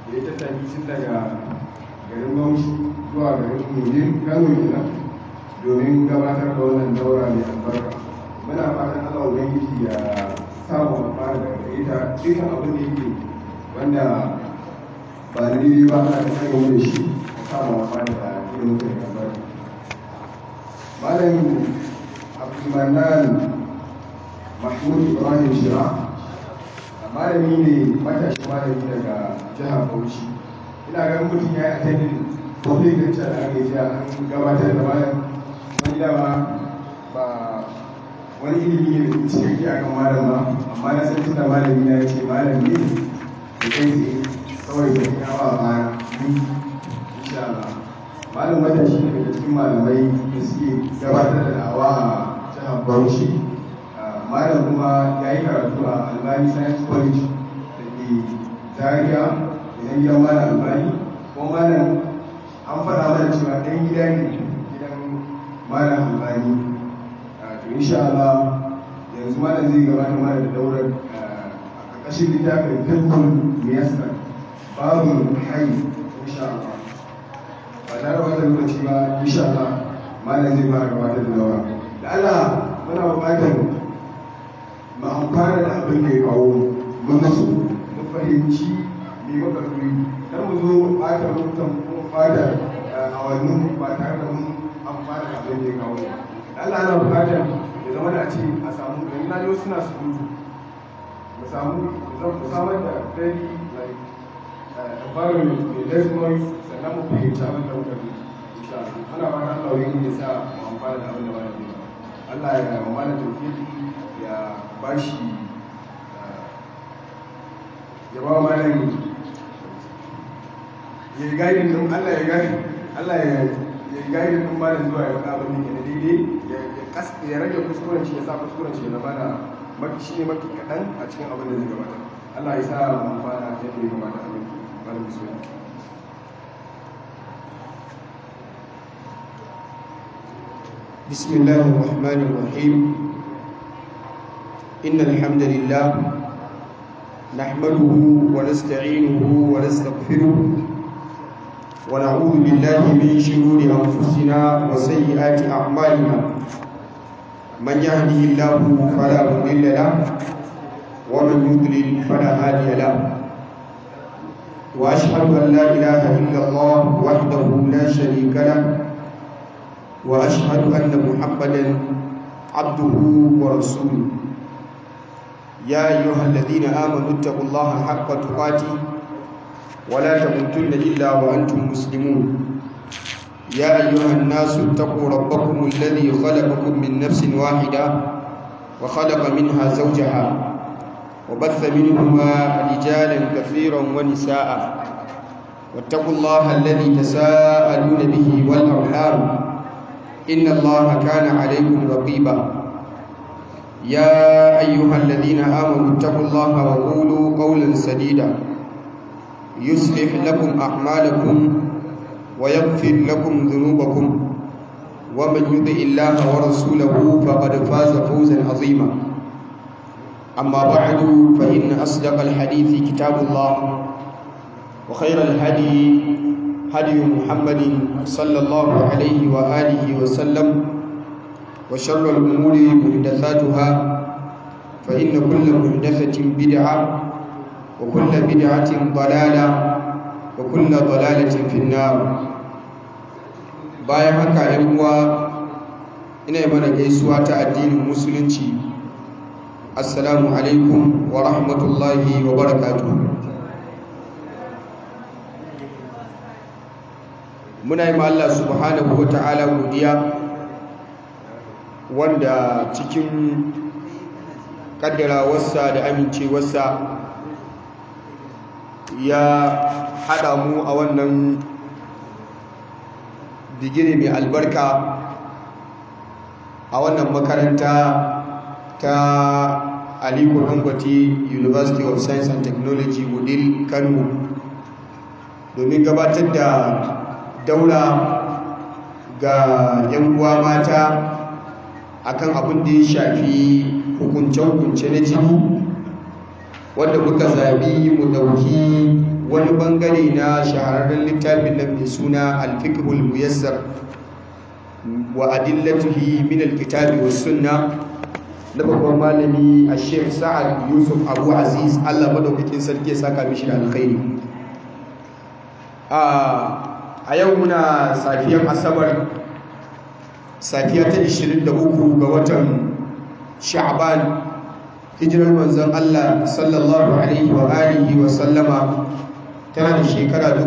da ya tattaki tun daga garin bauchi zuwa garin mujin kano kenan domin gabatar da wannan daura mai albarka muna fatan allah ubangiji ya samu fara da ita dukkan abin da yake wanda ba na daidai ba ana ta kai da shi a samu fara da ilimin da ya albarka malam abdulmanan mahmud ibrahim shira malami ne matashi malami daga jihar bauchi ina ganin mutum ya yi attending public lecture da aka yi an gabatar da malam wani dama ba wani ilimi ne cikakke a kan malam ba amma na san tunda malami na ya ce malam ne da kai tsaye kawai da ya ba baya insha Allah malam matashi ne daga cikin malamai da suke gabatar da da'awa a jihar bauchi malam kuma ya yi karatu a albani science college da ke zaria idan gidan malam albani kuma malam an faɗa mana cewa ɗan gida ne gidan malam albani to insha Allah yanzu malam zai gabata mana da daurar a ƙarƙashin littafin fiqhul muyassar babu hayy insha Allah ba tare da wata lokaci ba insha Allah malam zai fara gabatar da daura da Allah muna buƙatar mu amfana da abin da ya kawo mu nasu mu fahimci me muka turi kar mu zo mu ɓata lokutan ko ɓata awannin ba tare da mun amfana da abin da ya kawo Allah ana buƙatar ya zama da a ce a samu yanzu na yau suna surutu mu samu mu samar da very like environment mai less noise sannan mu fahimci abin da muka turi insha Allah ana fata Allah wani ya sa mu amfana da abin da ba da Allah ya mamala tawfiki ya bashi ya ba malam ya yi gaidin din Allah ya gaidin Allah ya ya yi gaidin din malam zuwa ya faɗa abin da ke na daidai ya kas ya rage kuskuren shi ya sa kuskuren shi ya zama da mafi shi ne mafi kaɗan a cikin abin da zai gabata Allah ya sa mu fara yadda ya gabata abin malam bismillah بسم الله الرحمن الرحيم إن الحمد لله نحمده ونستعينه ونستغفره ونعوذ بالله من شرور أنفسنا وسيئات أعمالنا من يهده الله فلا مضل له ومن يضلل فلا هادي له وأشهد أن لا إله إلا الله وحده لا شريك له واشهد ان محمدا عبده ورسوله يا ايها الذين امنوا اتقوا الله حق تقاته ولا تموتن الا وانتم مسلمون يا ايها الناس اتقوا ربكم الذي خلقكم من نفس واحده وخلق منها زوجها وبث منهما رجالا كثيرا ونساء واتقوا الله الذي تساءلون به والارحام إن الله كان عليكم رقيبا يا أيها الذين آمنوا اتقوا الله وقولوا قولا سديدا يصلح لكم أعمالكم ويغفر لكم ذنوبكم ومن يطع الله ورسوله فقد فاز فوزا عظيما أما بعد فإن أصدق الحديث كتاب الله وخير الهدي هدي محمد صلى الله عليه وآله وسلم وشر الأمور محدثاتها فإن كل محدثة بدعة وكل بدعة ضلالة وكل ضلالة في النار bayan haka ‘yan uwa ina mana gaisuwa ta addinin musulunci assalamu alaikum wa rahmatullahi wa barakatuhu muna yi Allah subhanahu wa ta'ala godiya wanda cikin kaddarawarsa da amincewarsa ya haɗa mu a wannan bigire mai albarka a wannan makaranta ta aliko dangote university of science and technology wudil kano domin gabatar da daura ga 'yan uwa mata akan abin da ya shafi hukunce-hukunce na jini wanda muka zabi mu dauki wani bangare na shahararren littafin nan mai suna alfikihul muyassar wa adillatuhi min alkitabi was sunna na babban malami a sheikh sa'ad yusuf abu aziz allah madaukakin sarki ya saka mishi da alkhairi a yau muna safiyar asabar safiya ta 23 ga watan sha'ban hijirar manzon allah sallallahu alaihi wa alihi wa sallama tana da shekara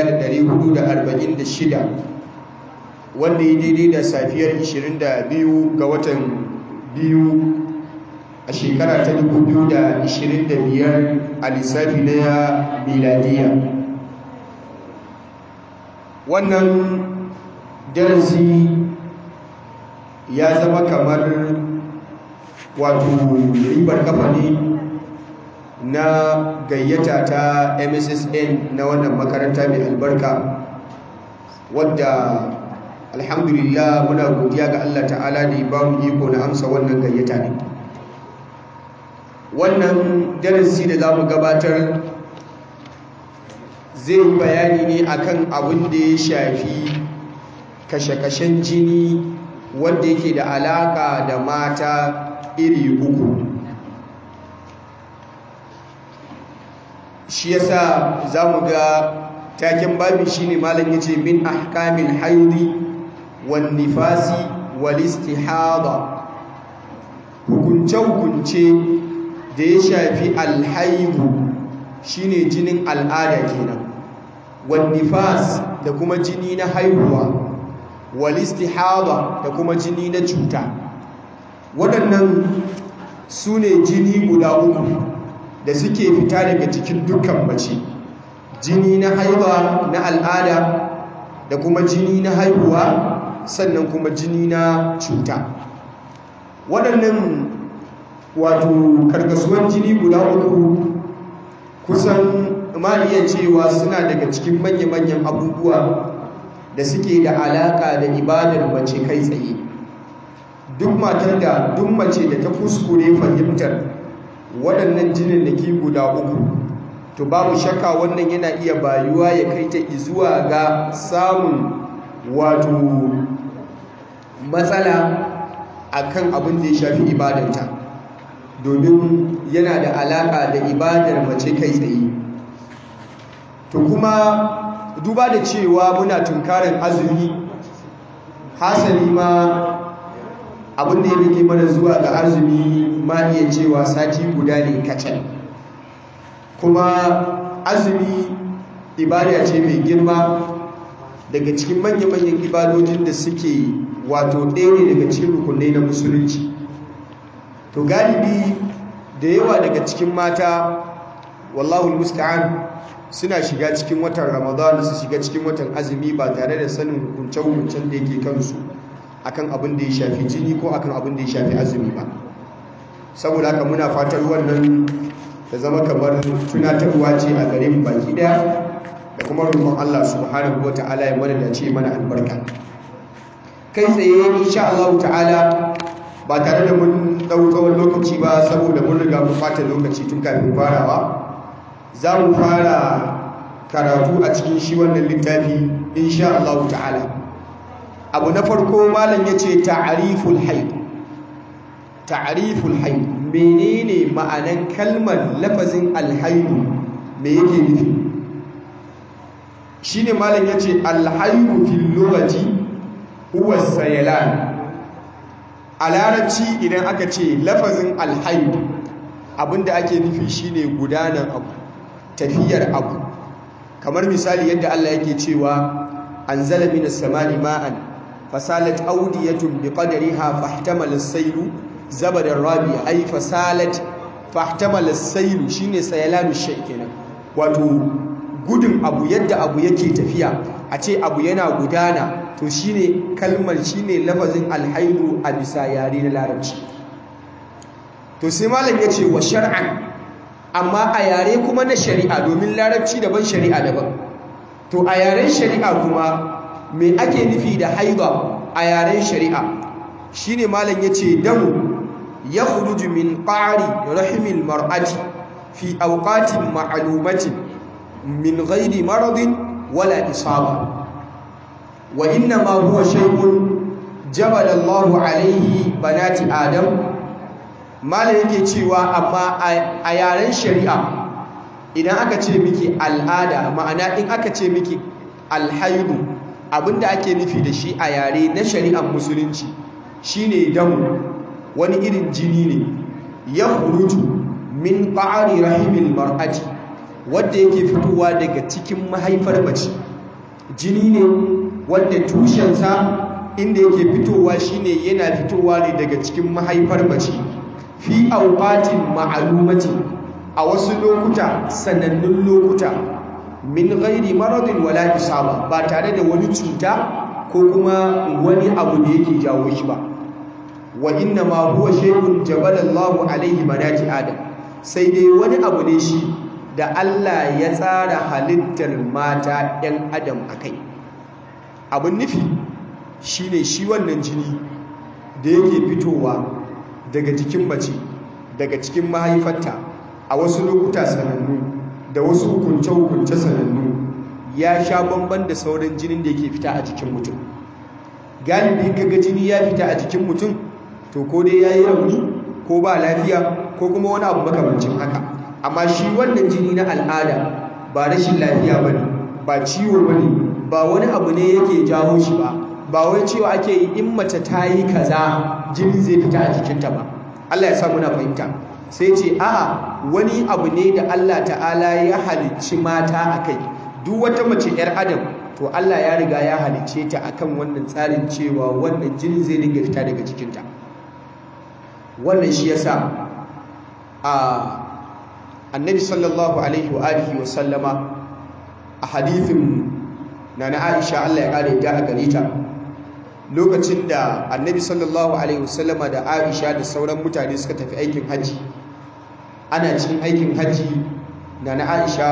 1446 wanda ya daidai da safiyar 22 ga watan biyu a shekara ta 2025 a lissafi na miladiya wannan darasi ya zama kamar wato ribar kafa ne na gayyata ta mssn na wannan makaranta mai albarka wadda alhamdulillah muna godiya ga Allah ta'ala da ya ba mu iko na amsa wannan gayyata ne wannan darasi da za mu gabatar zai yi bayani ne akan abin da ya shafi kashe-kashen jini wanda yake da alaka da mata iri uku shi yasa za mu ga taken babin shine malam yace min ahkamil haidi wan nifasi wal istihada hukunce-hukunce da ya shafi alhaihu shine jinin al'ada kenan wan nifas da kuma jini na haihuwa wal istihada da kuma jini na cuta waɗannan su ne jini guda uku da suke fita daga cikin dukkan mace jini na haihuwa na al'ada da kuma jini na haihuwa sannan kuma jini na cuta waɗannan wato karkasuwan jini guda uku kusan ma iya cewa suna daga cikin manya-manyan abubuwa da suke da alaka da ibadar mace kai tsaye duk matar da duk mace da ta kuskure fahimtar waɗannan jinin da ke guda uku to babu shakka wannan yana iya bayuwa ya kai ta zuwa ga samun wato matsala akan abin da ya shafi ibadarta domin yana da alaƙa da ibadar mace kai tsaye to kuma duba da cewa muna tunkarin azumi hasali ma abin da ya rike mana zuwa ga azumi ma iya cewa sati guda ne kacal kuma azumi ibada ce mai girma daga cikin manya-manyan ibadojin da suke wato ɗaya ne daga cikin rukunai na musulunci to galibi da yawa daga cikin mata wallahu musta'an suna shiga cikin watan ramadan su shiga cikin watan azumi ba tare da sanin hukunce-hukuncen da yake kansu akan abin da ya shafi jini ko akan abin da ya shafi azumi ba saboda haka muna fatar wannan ta zama kamar tunatarwa ce a gare mu baki daya da kuma roƙon Allah subhanahu wata'ala ya mana dace mana albarka kai tsaye insha Allah ta'ala ba tare da mun dau tsawon lokaci ba saboda mun riga mun fata lokaci tun kafin farawa za mu fara karatu a cikin shi wannan littafi insha Allah ta'ala abu na farko malam yace ta'riful hayd ta'riful hayd menene ma'anan kalmar lafazin alhaidu me yake nufi shine malam yace alhaidu fil lughati huwa sayalan a larabci idan aka ce lafazin alhaidu abinda ake nufi shine gudanar abu tafiyar abu kamar misali yadda Allah yake cewa anzala minas samai ma'an fasalat awdiyatun biqadriha fahtamala as-saylu zabadan rabi ai fasalat fahtamala as-saylu shine sayalanu shay kenan wato gudun abu yadda abu yake tafiya a ce abu yana gudana to shine kalmar shine lafazin alhaidu a bisa yare na larabci to sai malam yace wa shar'an amma a yare kuma na shari'a domin larabci daban shari'a daban to a yaren shari'a kuma me ake nufi da haida a yaren shari'a shine malam yace damu yakhruju min qari rahimil mar'ati fi awqatin ma'lumatin min ghairi maradin wala isaba wa inna ma huwa shay'un jabala Allahu alaihi banati adam mala yake cewa amma a yaren shari'a idan aka ce miki al'ada ma'ana in aka ce miki alhaidu abinda ake nufi da shi a yare na shari'ar musulunci shine damu wani irin jini ne ya hurutu min ƙa'ari rahimil mar'ati wadda yake fitowa daga cikin mahaifar mace jini ne wadda tushensa inda yake fitowa shine yana fitowa ne daga cikin mahaifar mace fi auqatin ma'lumati a wasu lokuta sanannun lokuta min ghairi maradin wala isaba ba tare da wani cuta ko kuma wani abu da yake jawo shi ba wa inna ma huwa shay'un jabalallahu alaihi banati adam sai dai wani abu ne shi da Allah ya tsara halittar mata 'yan adam akai abin nufi shine shi wannan jini da yake fitowa daga jikin mace daga cikin mahaifarta a wasu lokuta sanannu da wasu hukunce-hukunce sanannu ya sha bamban da sauran jinin da yake fita a jikin mutum galibi kaga jini ya fita a jikin mutum to ko dai ya yi rauni ko ba lafiya ko kuma wani abu makamancin haka amma shi wannan jini na al'ada ba rashin lafiya ba ne ba ciwo ba ne ba wani abu ne yake jawo shi ba ba wai cewa ake yi in mace ta yi kaza jini zai fita a jikinta ba Allah ya sa muna fahimta sai ce a'a wani abu ne da Allah ta'ala ya halicci mata a kai duk wata mace 'yar adam to Allah ya riga ya halicce ta akan wannan tsarin cewa wannan jini zai dinga fita daga jikinta wannan shi yasa a annabi sallallahu alaihi wa alihi wa sallama a hadithin nana Aisha Allah ya kare ta a gare ta lokacin da annabi sallallahu alaihi wasallama da Aisha da sauran mutane suka tafi aikin haji ana cikin aikin haji nana Aisha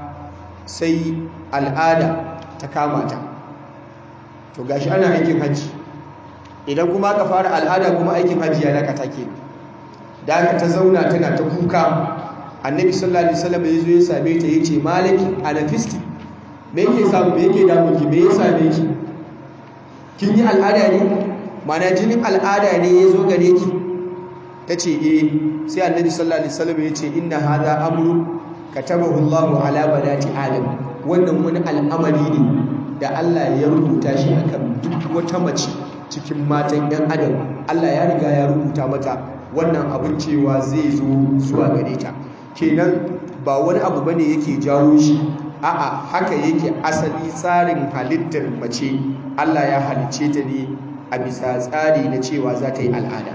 sai al'ada ta kama ta to gashi ana aikin haji idan kuma aka fara al'ada kuma aikin haji ya dakata ke da aka ta zauna tana ta kuka annabi sallallahu alaihi wasallam ya zo ya same ta yace malaki anafisti me yake samu me yake damun ki me ya same ki kin yi al'ada ne mana jinin al'ada ne ya zo gare ki tace eh sai annabi sallallahu alaihi wasallam ya ce inna hadha amru katabahu Allahu ala banati adam wannan wani al'amari ne da Allah ya rubuta shi akan duk wata mace cikin matan yan adam Allah ya riga ya rubuta mata wannan abin cewa zai zo zuwa gare ta kenan ba wani abu bane yake jawo shi a'a haka yake asali tsarin halittar mace Allah ya halicce ta ne a bisa tsari na cewa za ta yi al'ada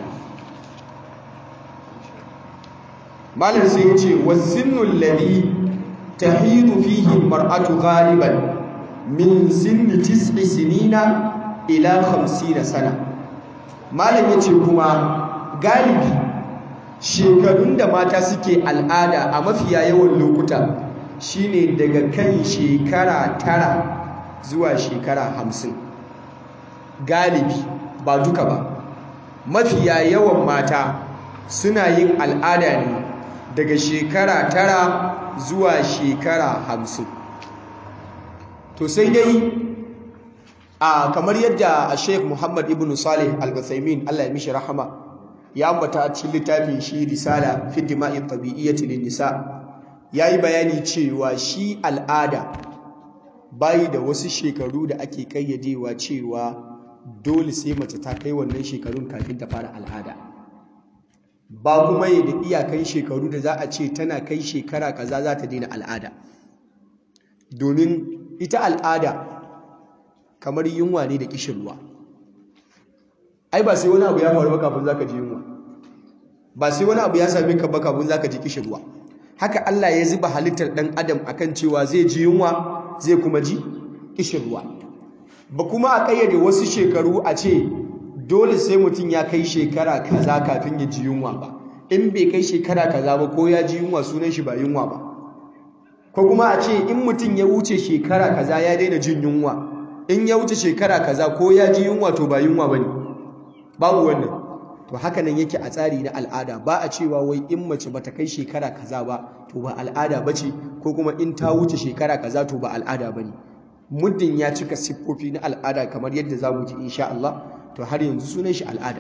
malam sai ya ce wasinnul ladhi tahidu fihi mar'atu ghaliban min sinni tis'i sinina ila 50 sana malam yace kuma galibi shekarun da mata suke al'ada a mafiya yawan lokuta shine daga kan shekara tara zuwa shekara hamsin galibi ba duka ba mafiya yawan mata suna yin al'ada ne daga shekara tara zuwa shekara hamsin to sai dai a kamar yadda a sheik muhammad ibn salih al-guthaymin allah ya mishi rahama ya ambata a cikin littafin shi risala fi dima'i tabi'iyyati lin nisa yayi bayani cewa shi al'ada bayi da wasu shekaru da ake kayyadewa cewa dole sai mace ta kai wannan shekarun kafin ta fara al'ada ba kuma yi da iyakan shekaru da za a ce tana kai shekara kaza za ta daina al'ada domin ita al'ada kamar yunwa ne da kishirwa ai ba sai wani abu ya faru ba kafin zaka ji yunwa ba sai wani abu ya same ka ba kafin zaka ji kishirwa haka Allah ya zuba halittar dan adam akan cewa zai ji yunwa zai kuma ji kishirwa ba kuma a kayyade wasu shekaru a ce dole sai mutum ya kai shekara kaza kafin ya ji yunwa ba in bai kai shekara kaza ba ko ya ji yunwa sunan shi ba yunwa ba ko kuma a ce in mutum ya wuce shekara kaza ya daina jin yunwa in ya wuce shekara kaza ko ya ji yunwa to ba yunwa bane babu wannan to haka nan yake a tsari na al'ada ba a cewa wai in mace bata kai shekara kaza ba to ba al'ada bace ko kuma in ta wuce shekara kaza to ba al'ada bane muddin ya cika siffofi na al'ada kamar yadda za mu ji insha Allah to har yanzu sunan shi al'ada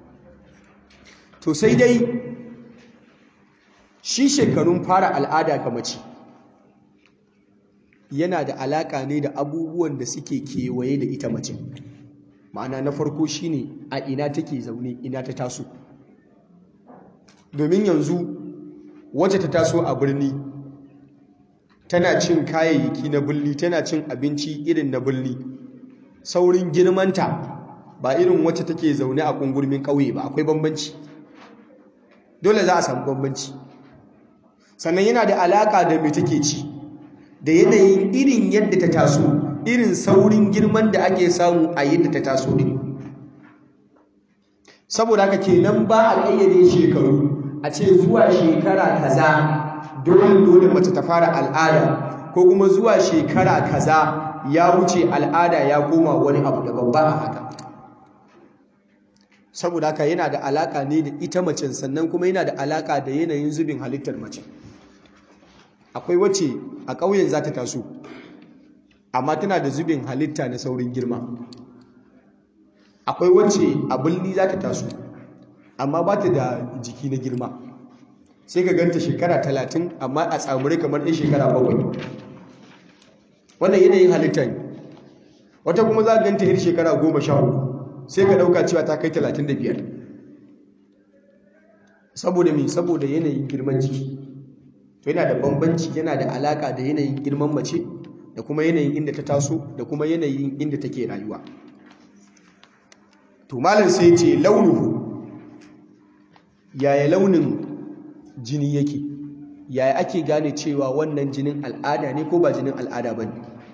to sai dai shi shekarun fara al'ada ga mace yana da alaka ne da abubuwan da suke kewaye da ita mace ma'ana na farko shine a ina take zaune ina ta taso domin yanzu wacce ta taso a birni tana cin kayayyaki na bulli tana cin abinci irin na bulli saurin girmanta ba irin wacce take zaune a kungurmin ƙauye ba akwai bambanci dole za a samu bambanci sannan yana da alaka da mai take ci da yanayin irin yadda ta taso irin saurin girman da ake samu a yadda ta taso din saboda haka kenan ba a ƙayyade shekaru a ce zuwa shekara kaza dole dole mace ta fara al'ada ko kuma zuwa shekara kaza ya wuce al'ada ya koma wani abu daban ba a haka saboda haka yana da alaka ne da ita macen sannan kuma yana da alaka da yanayin zubin halittar mace akwai wacce a ƙauyen za ta taso amma tana da zubin halitta na saurin girma akwai wacce a birni za ta taso amma ba ta da jiki na girma sai ka ganta shekara talatin amma a tsamurai kamar ɗin shekara bakwai wannan yanayin halitta ne wata kuma za a ganta yar shekara goma sha uku sai ka ɗauka cewa ta kai talatin da biyar saboda me saboda yanayin girman jiki to yana da bambanci yana da alaka da yanayin girman mace da kuma yanayin inda ta taso da kuma yanayin inda take rayuwa to malam sai ce launuhu yaya launin jini yake yaya ake gane cewa wannan jinin al'ada ne ko ba jinin al'ada bane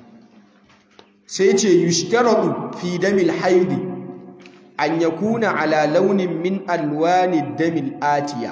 sai ce yushtaratu fi damil haidi an yakuna ala launin min alwani damil atiya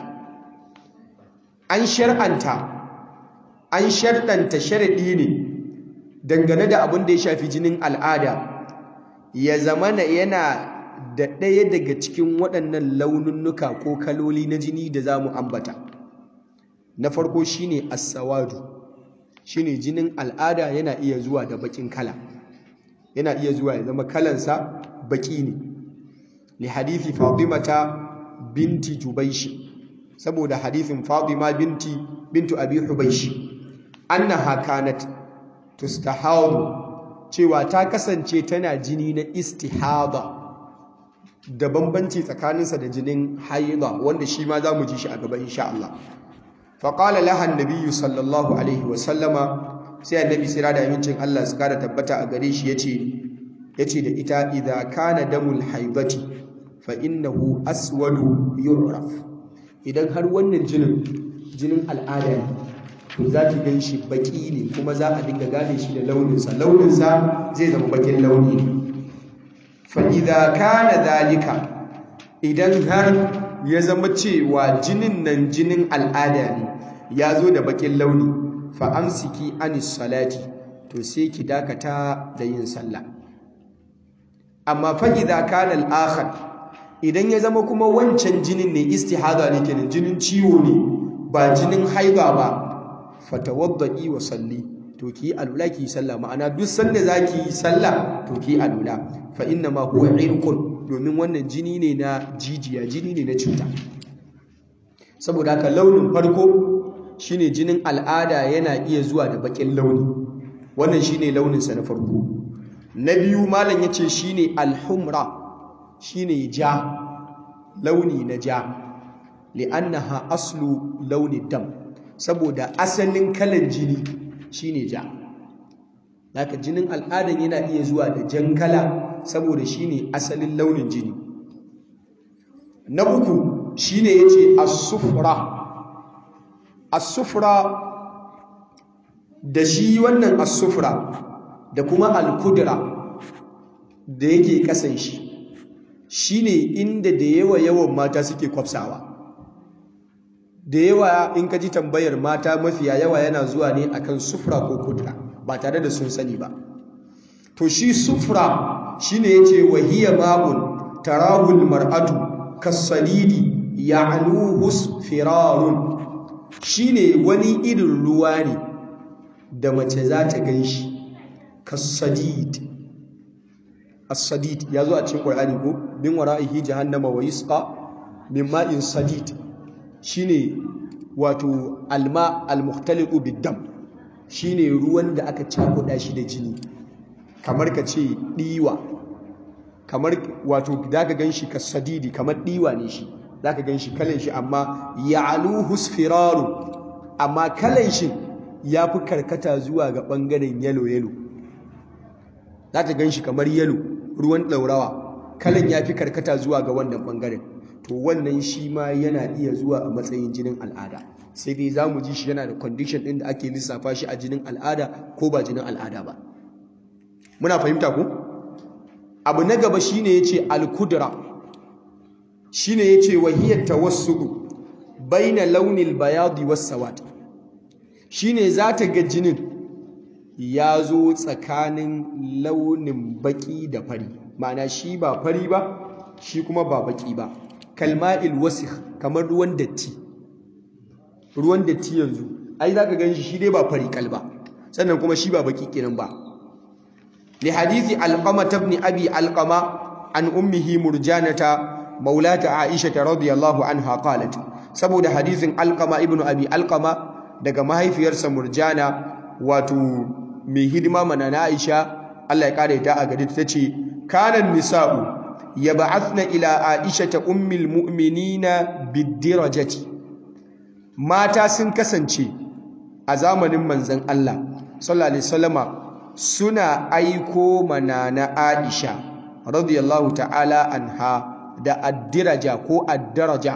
an shar'anta an sharɗanta sharaɗi ne dangane da abin da ya shafi jinin al'ada ya zamana yana da ɗaya daga cikin waɗannan laununnuka ko kaloli na jini da za mu ambata na farko shine as-sawadu shine jinin al'ada yana iya zuwa da baƙin kala yana iya zuwa ya zama kalansa baƙi ne li hadithi fatimata binti jubaishi saboda hadithin fatima binti bintu abi hubaishi annaha kanat tustahadu cewa ta kasance tana jini na istihada da bambanci tsakaninsa da jinin haida wanda shi ma za mu ji shi a gaba insha Allah faƙala lahan nabiyyu sallallahu alaihi wasallama sai annabi sira da amincin Allah su kara tabbata a gare shi yace yace da ita idza kana damul haibati fa innahu aswadu yu'raf idan har wannan jinin jinin al'ada ne to za ki gan shi baki ne kuma za a dinga gane shi da launinsa launinsa zai zama bakin launi ne fa'iza kana zalika idan har ya zama cewa jinin nan jinin al'ada ne ya zo da bakin launi fa'amsiki anis salati to sai ki dakata da yin sallah amma fa'iza kana al'akhar idan ya zama kuma wancan jinin ne istihada ne kenan jinin ciwo ne ba jinin haiba ba fatawaddai wa salli to ki alula ki sallah ma'ana duk sanda zaki yi sallah to ki alula fa inna ma huwa irqun domin wannan jini ne na jijiya jini ne na cuta saboda haka launin farko shine jinin al'ada yana iya zuwa da bakin launi wannan shine launin sa na farko na biyu malam yace shine al-humra shine ja launi na ja li'annaha aslu launi dam saboda asalin kalan jini shine ja haka jinin al'adan yana iya zuwa da jan kala saboda shine asalin launin jini na uku shine yace as-sufra as-sufra da shi wannan as-sufra da kuma al-kudra da yake kasan shi shine inda da yawa yawan mata suke kwafsawa da yawa in ka ji tambayar mata mafiya yawa yana zuwa ne akan sufra ko kudra ba tare da sun sani ba to shi sufra shine yace wahiya ma'un tarahul mar'atu kasadidi ya'luhu firarun shine wani irin ruwa ne da mace za ta ganshi kasadid as-sadid yazo a cikin Qur'ani ko bin wara'ihi jahannama wa yusqa min ma'in sadid shine wato alma al-mukhtaliqu bid-dam shine ruwan da aka cakuda shi da jini kamar ka ce diwa kamar wato zaka ganshi kasadidi kamar diwa ne shi zaka ganshi kalan shi amma ya'luhu sfiraru amma kalan shi yafi karkata zuwa ga bangaren yellow yellow zaka ganshi kamar yellow ruwan daurawa kalan yafi karkata zuwa ga wannan bangaren to wannan shi ma yana iya zuwa a matsayin jinin al'ada sai dai za mu ji shi yana da condition ɗin da ake lissafa shi a jinin al'ada ko ba jinin al'ada ba muna fahimta ku abu na gaba shine yace al-kudra shine yace wahiyat tawassudu baina launil bayadi was sawad shine zata ga jinin ya zo tsakanin launin baki da fari ma'ana shi ba fari ba shi kuma ba baki ba kalma'il wasikh kamar ruwan datti ruwan datti yanzu ai zaka ganshi shi dai ba fari kalba sannan kuma shi ba baki kenan ba li hadisi alqama ibn abi alqama an ummihi murjanata maulata aisha radhiyallahu anha qalat saboda hadisin alqama ibn abi alqama daga mahaifiyarsa murjana wato mai hidima mana na aisha Allah ya kare ta a gari ta ce kanan nisa'u yab'athna ila aisha ta ummul mu'minina bidirajati mata sun kasance a zamanin manzon Allah sallallahu alaihi wasallama suna aiko mana na Aisha radiyallahu ta'ala anha da addiraja ko addaraja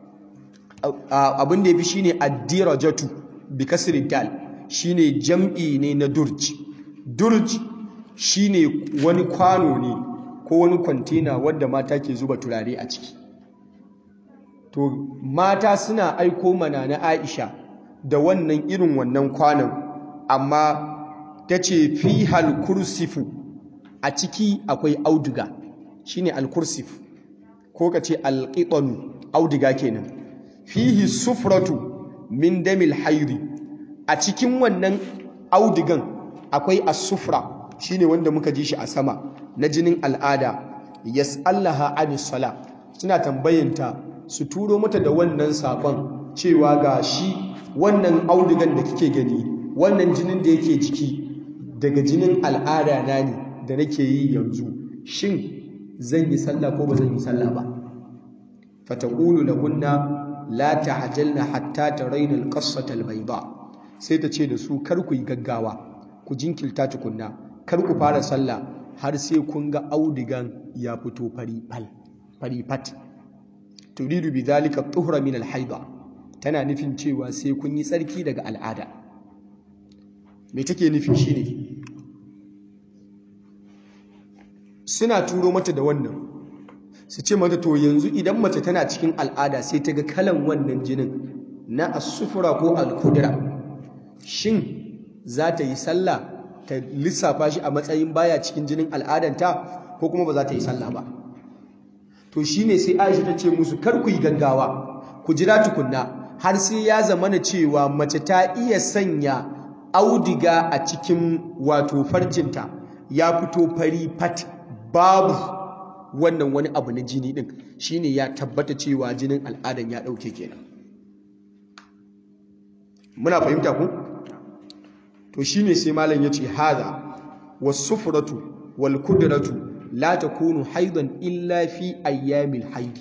abin da yafi shine addirajatu bi kasri dal shine jam'i ne na durj durj shine wani kwano ne ko wani kwantena wanda mata ke zuba turare a ciki to mata suna aiko mana na Aisha da wannan irin wannan kwanon amma ta ce fi halkursifu a ciki akwai auduga shine alkursif ko ka ce alƙiƙonu auduga kenan fihi sufratu min damil hairi a cikin wannan audugan akwai asufra shine wanda muka ji shi a sama na jinin al'ada yas'allaha anis sala suna tambayanta su turo mata da wannan sakon cewa ga shi wannan audugan da kike gani wannan jinin da yake jiki daga jinin al'ada na ne da nake yi yanzu shin zan yi sallah ko ba zan yi sallah ba fataqulu lahunna la ta'jalna hatta tarayna al-qassata al-bayda sai ta ce da su kar ku yi gaggawa ku jinkilta tukunna kar ku fara sallah har sai kun ga audigan ya fito fari fal fari fat turidu bi zalika tuhra min al-haida tana nufin cewa sai kun yi tsarki daga al'ada me take nufi shine suna turo mata da wannan su ce mata to yanzu idan mace tana cikin al'ada sai ta ga kalan wannan jinin na asufura ko al-kudra shin za ta yi sallah ta lissafa shi a matsayin baya cikin jinin al'adanta ko kuma ba za ta yi sallah ba to shine sai Aisha ta ce musu kar ku yi gaggawa ku jira tukunna har sai ya zamana cewa mace ta iya sanya audiga a cikin wato farjinta ya fito fari fat babu wannan wani abu na jini din shine ya tabbata cewa jinin al'adan ya dauke kenan muna fahimta ku to shine sai malam yace hada was-sufratu wal-kudratu la takunu haidan illa fi ayyamil haidi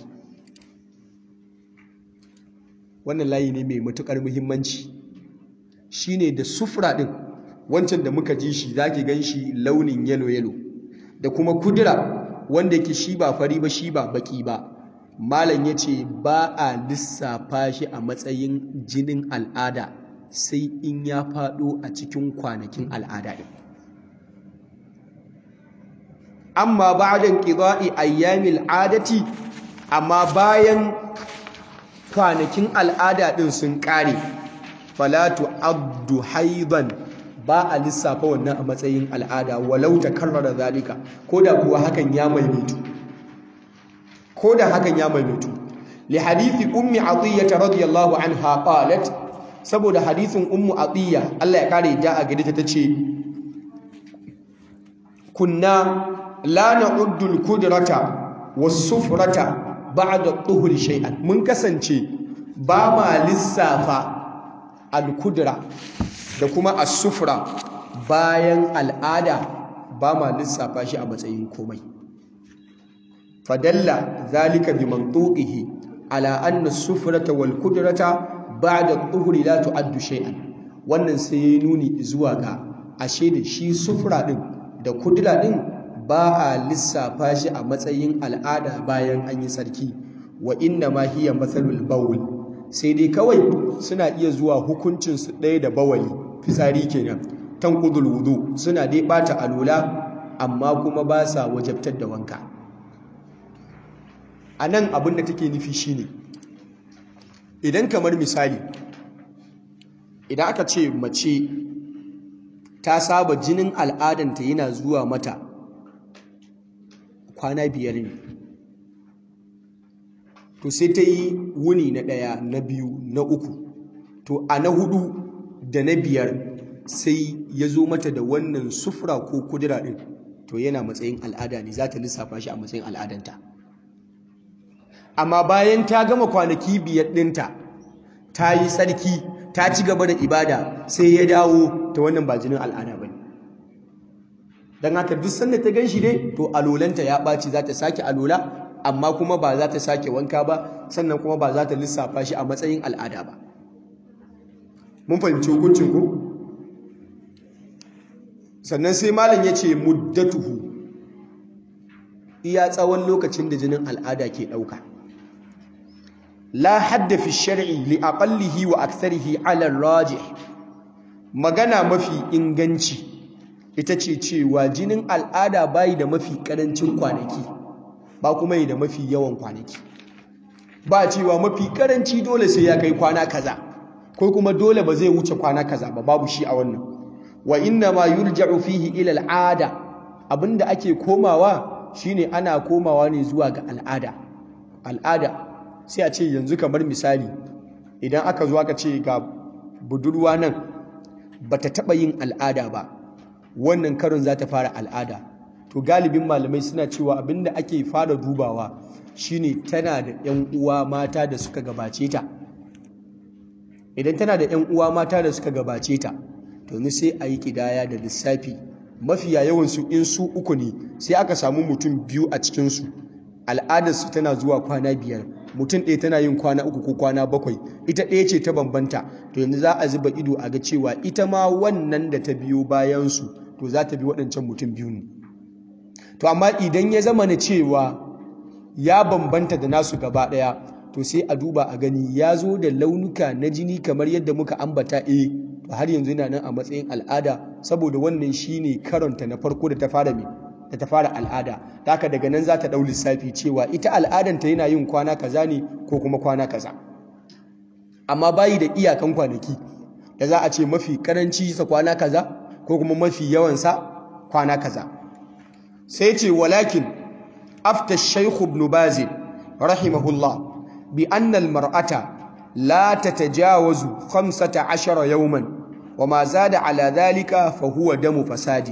wannan layi ne mai matukar muhimmanci shine da sufra din wancan da muka ji shi zaki ganshi launin yellow yellow da kuma kudura wanda yake shi ba fari ba shi ba baki ba malam yace ba a lissafa shi a matsayin jinin al'ada sai in ya fado a cikin kwanakin al'ada din amma ba'da qida'i ayyamil adati amma bayan kwanakin al'ada din sun kare falatu abdu haidan ba a lissafa wannan a matsayin al'ada walau ta karrara zalika ko da kuwa hakan ya maimaitu ko da hakan ya maimaitu li hadithi ummi atiyya radiyallahu anha qalat saboda hadithin ummu atiyya Allah ya kare da a gare ta tace kunna la na'uddu al-qudrata was-sufrata ba'da tuhuri shay'an mun kasance ba ma lissafa al-kudra da kuma as-sufra bayan al'ada ba ma lissafa shi a matsayin komai fadalla zalika bi mantuqihi ala anna as-sufrata wal kudrata ba'da tuhuri la tu'addu shay'an wannan sai yayi nuni zuwa ga ashe da shi sufra din da kudura din ba a lissafa shi a matsayin al'ada bayan an yi sarki wa inna ma hiya matsalul bawl sai dai kawai suna iya zuwa hukuncinsu ɗaya da bawali fitsari kenan tanqudul wudu suna dai bata alula amma kuma ba sa wajabtar da wanka anan abin da take nufi shine idan kamar misali idan aka ce mace ta saba jinin al'adanta yana zuwa mata kwana biyar ne to sai ta yi wuni na ɗaya na biyu na uku to a na hudu da na biyar sai ya zo mata da wannan sufura ko kudura ɗin to yana matsayin al'ada ne za ta lissafa shi a matsayin al'adanta amma bayan ta gama kwanaki biyar ɗinta ta yi tsarki ta ci gaba da ibada sai ya dawo ta wannan ba jinin al'ada ba ne don haka duk sanda ta gan shi dai to alolanta ya ɓaci za ta sake alola amma kuma ba za ta sake wanka ba sannan kuma ba za ta lissafa shi a matsayin al'ada ba mun fahimci hukuncin ku sannan sai malam ya ce muddatuhu iya tsawon lokacin da jinin al'ada ke ɗauka la hadda fi shar'i li aqallihi wa aktharihi ala rajih magana mafi inganci ita ce cewa jinin al'ada bayi da mafi karancin kwanaki ba kuma yi da mafi yawan kwanaki ba cewa mafi karanci dole sai ya kai kwana kaza ko kuma dole ba zai wuce kwana kaza ba babu shi a wannan wa inna ma yurja'u fihi ila al'ada abinda ake komawa shine ana komawa ne zuwa ga al'ada al'ada sai a ce yanzu kamar misali idan aka zo aka ce ga budurwa nan bata taba yin al'ada ba wannan karon za ta fara al'ada to galibin malamai suna cewa abinda ake fara dubawa shine tana da 'yan uwa mata da suka gabace ta idan tana da 'yan uwa mata da suka gabace ta to ni sai a yi kidaya da lissafi mafiya yawansu in su uku ne sai aka samu mutum biyu a cikinsu al'adarsu tana zuwa kwana biyar mutum ɗaya tana yin kwana uku ko kwana bakwai ita ɗaya ce ta bambanta to yanzu za a zuba ido a ga cewa ita ma wannan da ta biyo bayansu to za ta bi waɗancan mutum biyu ne to amma idan ya zama na cewa ya bambanta da nasu gaba ɗaya to sai a duba a gani ya zo da launuka na jini kamar yadda muka ambata eh to har yanzu yana nan a matsayin al'ada saboda wannan shine karonta na farko da ta fara me da ta fara al'ada da haka daga nan za ta ɗau lissafi cewa ita al'adanta yana yin kwana kaza ne ko kuma kwana kaza amma bayi da iyakan kwanaki da za a ce mafi karanci sa kwana kaza ko kuma mafi yawansa kwana kaza sai ce walakin afta shaykh ibn baz rahimahullah bi anna al mar'ata la tatajawazu 15 yawman wama zada ala dhalika fa huwa damu fasadi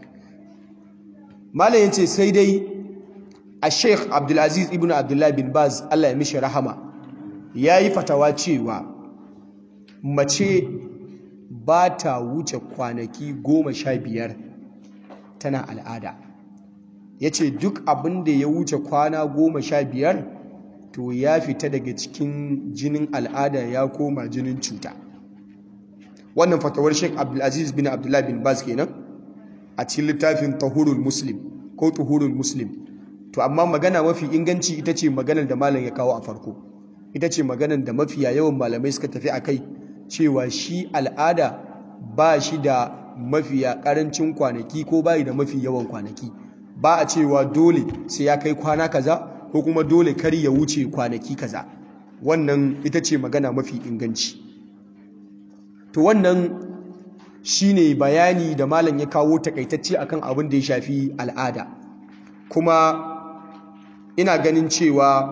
malam yace sai dai a sheikh abdulaziz ibn abdullah bin baz Allah ya mishi rahama yayi fatawa cewa mace ba ta wuce kwanaki goma sha biyar tana al'ada ya ce duk abin da ya wuce kwana goma sha biyar to ya fita daga cikin jinin al'ada ya koma jinin cuta wannan fatawar sheik abdulaziz bin abdullah bin baz kenan a cikin littafin tahurul muslim ko tuhurul muslim to amma magana mafi inganci ita ce maganar da malam ya kawo a farko ita ce maganar da mafiya yawan malamai suka tafi a kai cewa shi al'ada ba shi da mafiya karancin kwanaki ko bayi da mafi yawan kwanaki ba a cewa dole sai ya kai kwana kaza ko kuma dole kar ya wuce kwanaki kaza wannan ita ce magana mafi inganci to wannan shine bayani da malam ya kawo takaitacce akan abin da ya shafi al'ada kuma ina ganin cewa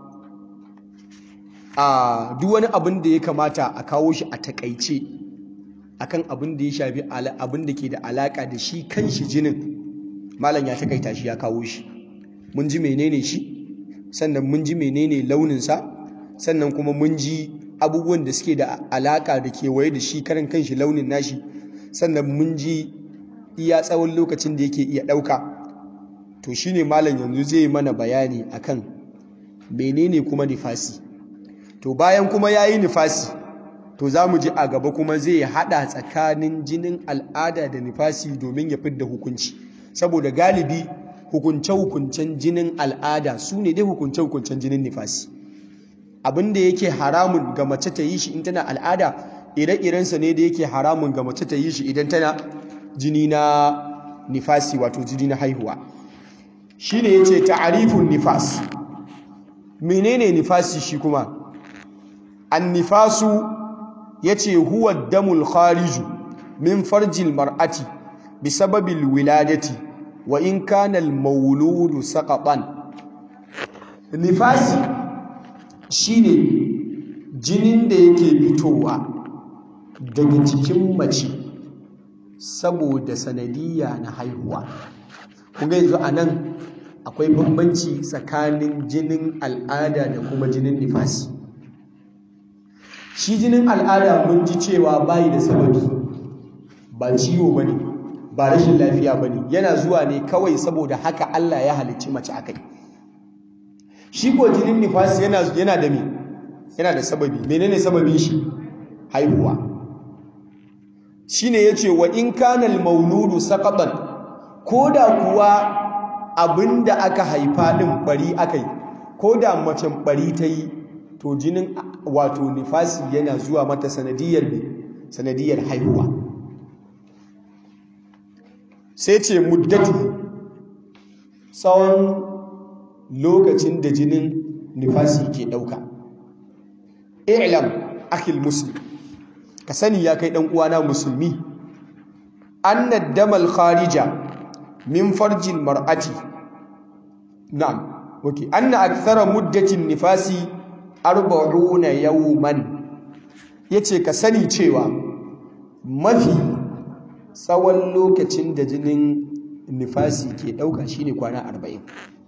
a duk wani abin da ya kamata a kawo shi a takaice akan abin da ya shafi abin da ke da alaka da shi kan shi jinin malam ya takaita shi ya kawo shi mun ji menene shi sannan mun ji menene launinsa sannan kuma mun ji abubuwan da suke da alaka da kewaye da shi karan kanshi launin nashi sannan mun ji iya tsawon lokacin da yake iya ɗauka to shine malam yanzu zai mana bayani akan menene kuma nifasi to bayan kuma ya yi nifasi to za mu ji a gaba kuma zai haɗa tsakanin jinin al'ada da nifasi domin ya fidda hukunci saboda galibi hukunce-hukuncen jinin al'ada su ne dai hukunce-hukuncen jinin nifasi abin da yake haramun ga mace ta yi shi in tana al'ada ire-irensa ne da yake haramun ga mace ta yi shi idan tana jini na nifasi wato jini na haihuwa shi ne ya ce ta'arifun nifas menene nifasi shi kuma an nifasu ya ce huwa damul khariju min farjil mar'ati bi sababil wiladati wa in kana al mauludu saqatan nifasi shine jinin da yake fitowa daga cikin mace saboda sanadiyya na haihuwa kuma yanzu a nan akwai bambanci tsakanin jinin al'ada da kuma jinin nifasi shi jinin al'ada mun ji cewa bayi da sababi ba ciwo bane ba rashin lafiya bane yana zuwa ne kawai saboda haka Allah ya halicci mace akai shi ko jinin nifasi yana yana da me yana da sababi menene sababin shi haihuwa shine yace wa in kana al-mauludu saqatan koda kuwa abinda aka haifa din bari akai koda macen bari ta yi to jinin wato nifasi yana zuwa mata sanadiyar ne sanadiyar haihuwa sai ce muddatu tsawon lokacin da jinin nifasi ke ɗauka i'lam akil muslim ka sani ya kai ɗan uwana musulmi annad damal kharija min farjin mar'ati na'am okay anna akthara muddatin nifasi arba'una yawman yace ka sani cewa mafi tsawon lokacin da jinin nifasi ke ɗauka shine kwana 40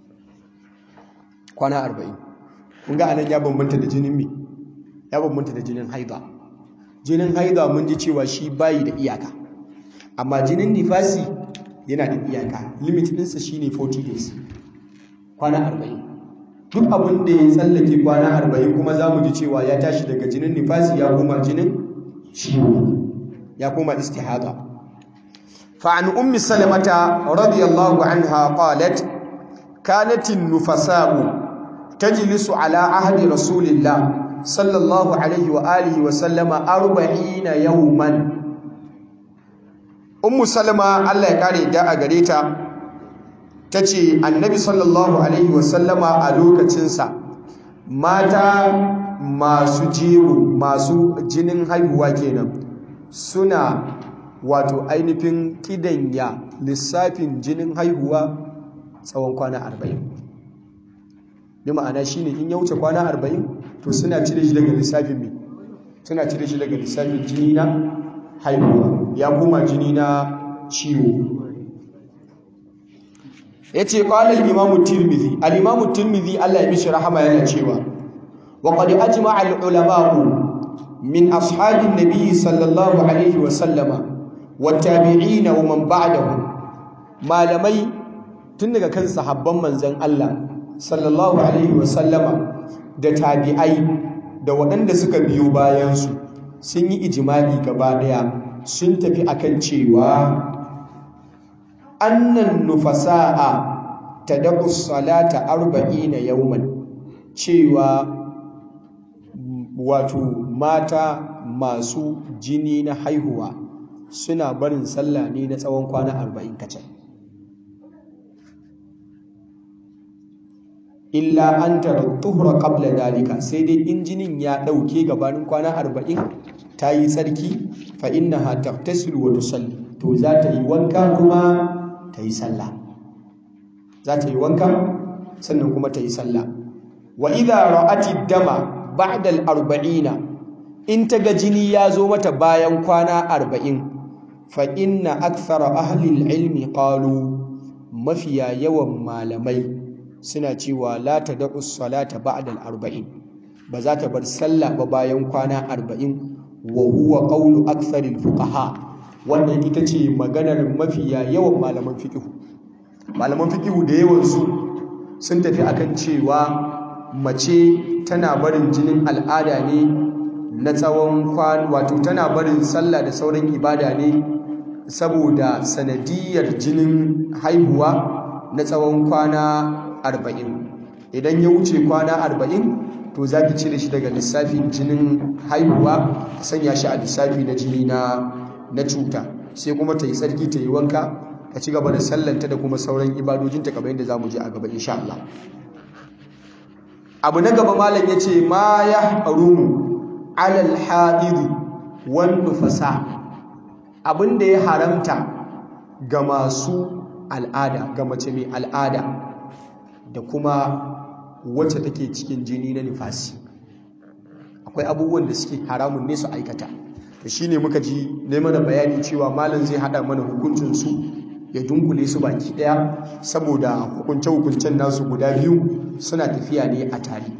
kwana 40 kun ga anan ya bambanta da jinin me ya bambanta da jinin haida jinin haida mun ji cewa shi bayi da iyaka amma jinin nifasi yana da iyaka limit ɗinsa shine 40 days kwana 40 duk abin da ya tsallake kwana 40 kuma za mu ji cewa ya tashi daga jinin nifasi ya koma jinin ciwo ya koma istihada فعن أم سلمة رضي الله عنها قالت كانت النفساء تجلس على عهد رسول الله صلى الله عليه وآله وسلم أربعين يوما أم سلمة الله يقاري داء قريتا تجي النبي صلى الله عليه وسلم ألوك تنسى ماتا masu jego masu jinin haihuwa kenan suna wato ainihin kidanya lissafin jinin haihuwa tsawon kwana arba'in bi ma'ana shine in ya wuce kwana arba'in to suna cire shi daga lissafin mai suna cire shi daga lissafin jini na haihuwa ya koma jini na ciwo ya ce ƙwalar imamu tirmidhi al'imamu tirmidhi allah ya mishi rahama yana cewa wa ƙwadi ajima al'ulama'u min ashabin nabi sallallahu alaihi wasallama wattabi'ina wa man ba'dahu malamai tun daga kan sahabban manzon Allah sallallahu alaihi wa sallama da tabi'ai da waɗanda suka biyo bayan su sun yi ijma'i gaba daya sun tafi akan cewa annan nufasa'a tadqu salata 40 yawman cewa wato mata masu jini na haihuwa suna barin sallah ne na tsawon kwana arba'in kacal illa an tara tuhura qabla dalika sai dai injinin ya ɗauke gabanin kwana arba'in ta yi tsarki fa innaha tagtasilu wa tusalli to za ta yi wanka kuma ta yi sallah za ta yi wanka sannan kuma ta yi sallah wa idha ra'ati dama ba'da al-arba'ina in ta ga jini ya zo mata bayan kwana arba'in fa inna akthara ahli al-ilmi qalu mafiya yawan malamai suna cewa la tad'u salata ba'da al-arba'in ba za ta bar sallah ba bayan kwana arba'in wa huwa qawlu akthari al-fuqaha wannan ita ce maganar mafiya yawan malaman fiqh malaman fiqh da yawan su sun tafi akan cewa mace tana barin jinin al'ada ne na tsawon kwan wato tana barin sallah da sauran ibada ne saboda sanadiyar jinin haihuwa na tsawon kwana arba'in idan ya wuce kwana arba'in to za ki cire shi daga lissafin jinin haihuwa sanya shi a lissafi na jini na na cuta sai kuma ta yi tsarki ta yi wanka ta ci gaba da sallanta da kuma sauran ibadojinta kamar yadda za mu je a gaba insha Allah abu na gaba malam ya ce ma ya harumu alal haɗiri wanda fasa abin da ya haramta ga masu al'ada ga mace mai al'ada da kuma wacce take cikin jini na nifasi akwai abubuwan da suke haramun ne su aikata da shi ne muka ji neman da bayani cewa malam zai haɗa mana hukuncinsu ya dunkule su baki ɗaya saboda hukunce-hukuncen nasu guda biyu suna tafiya ne a tare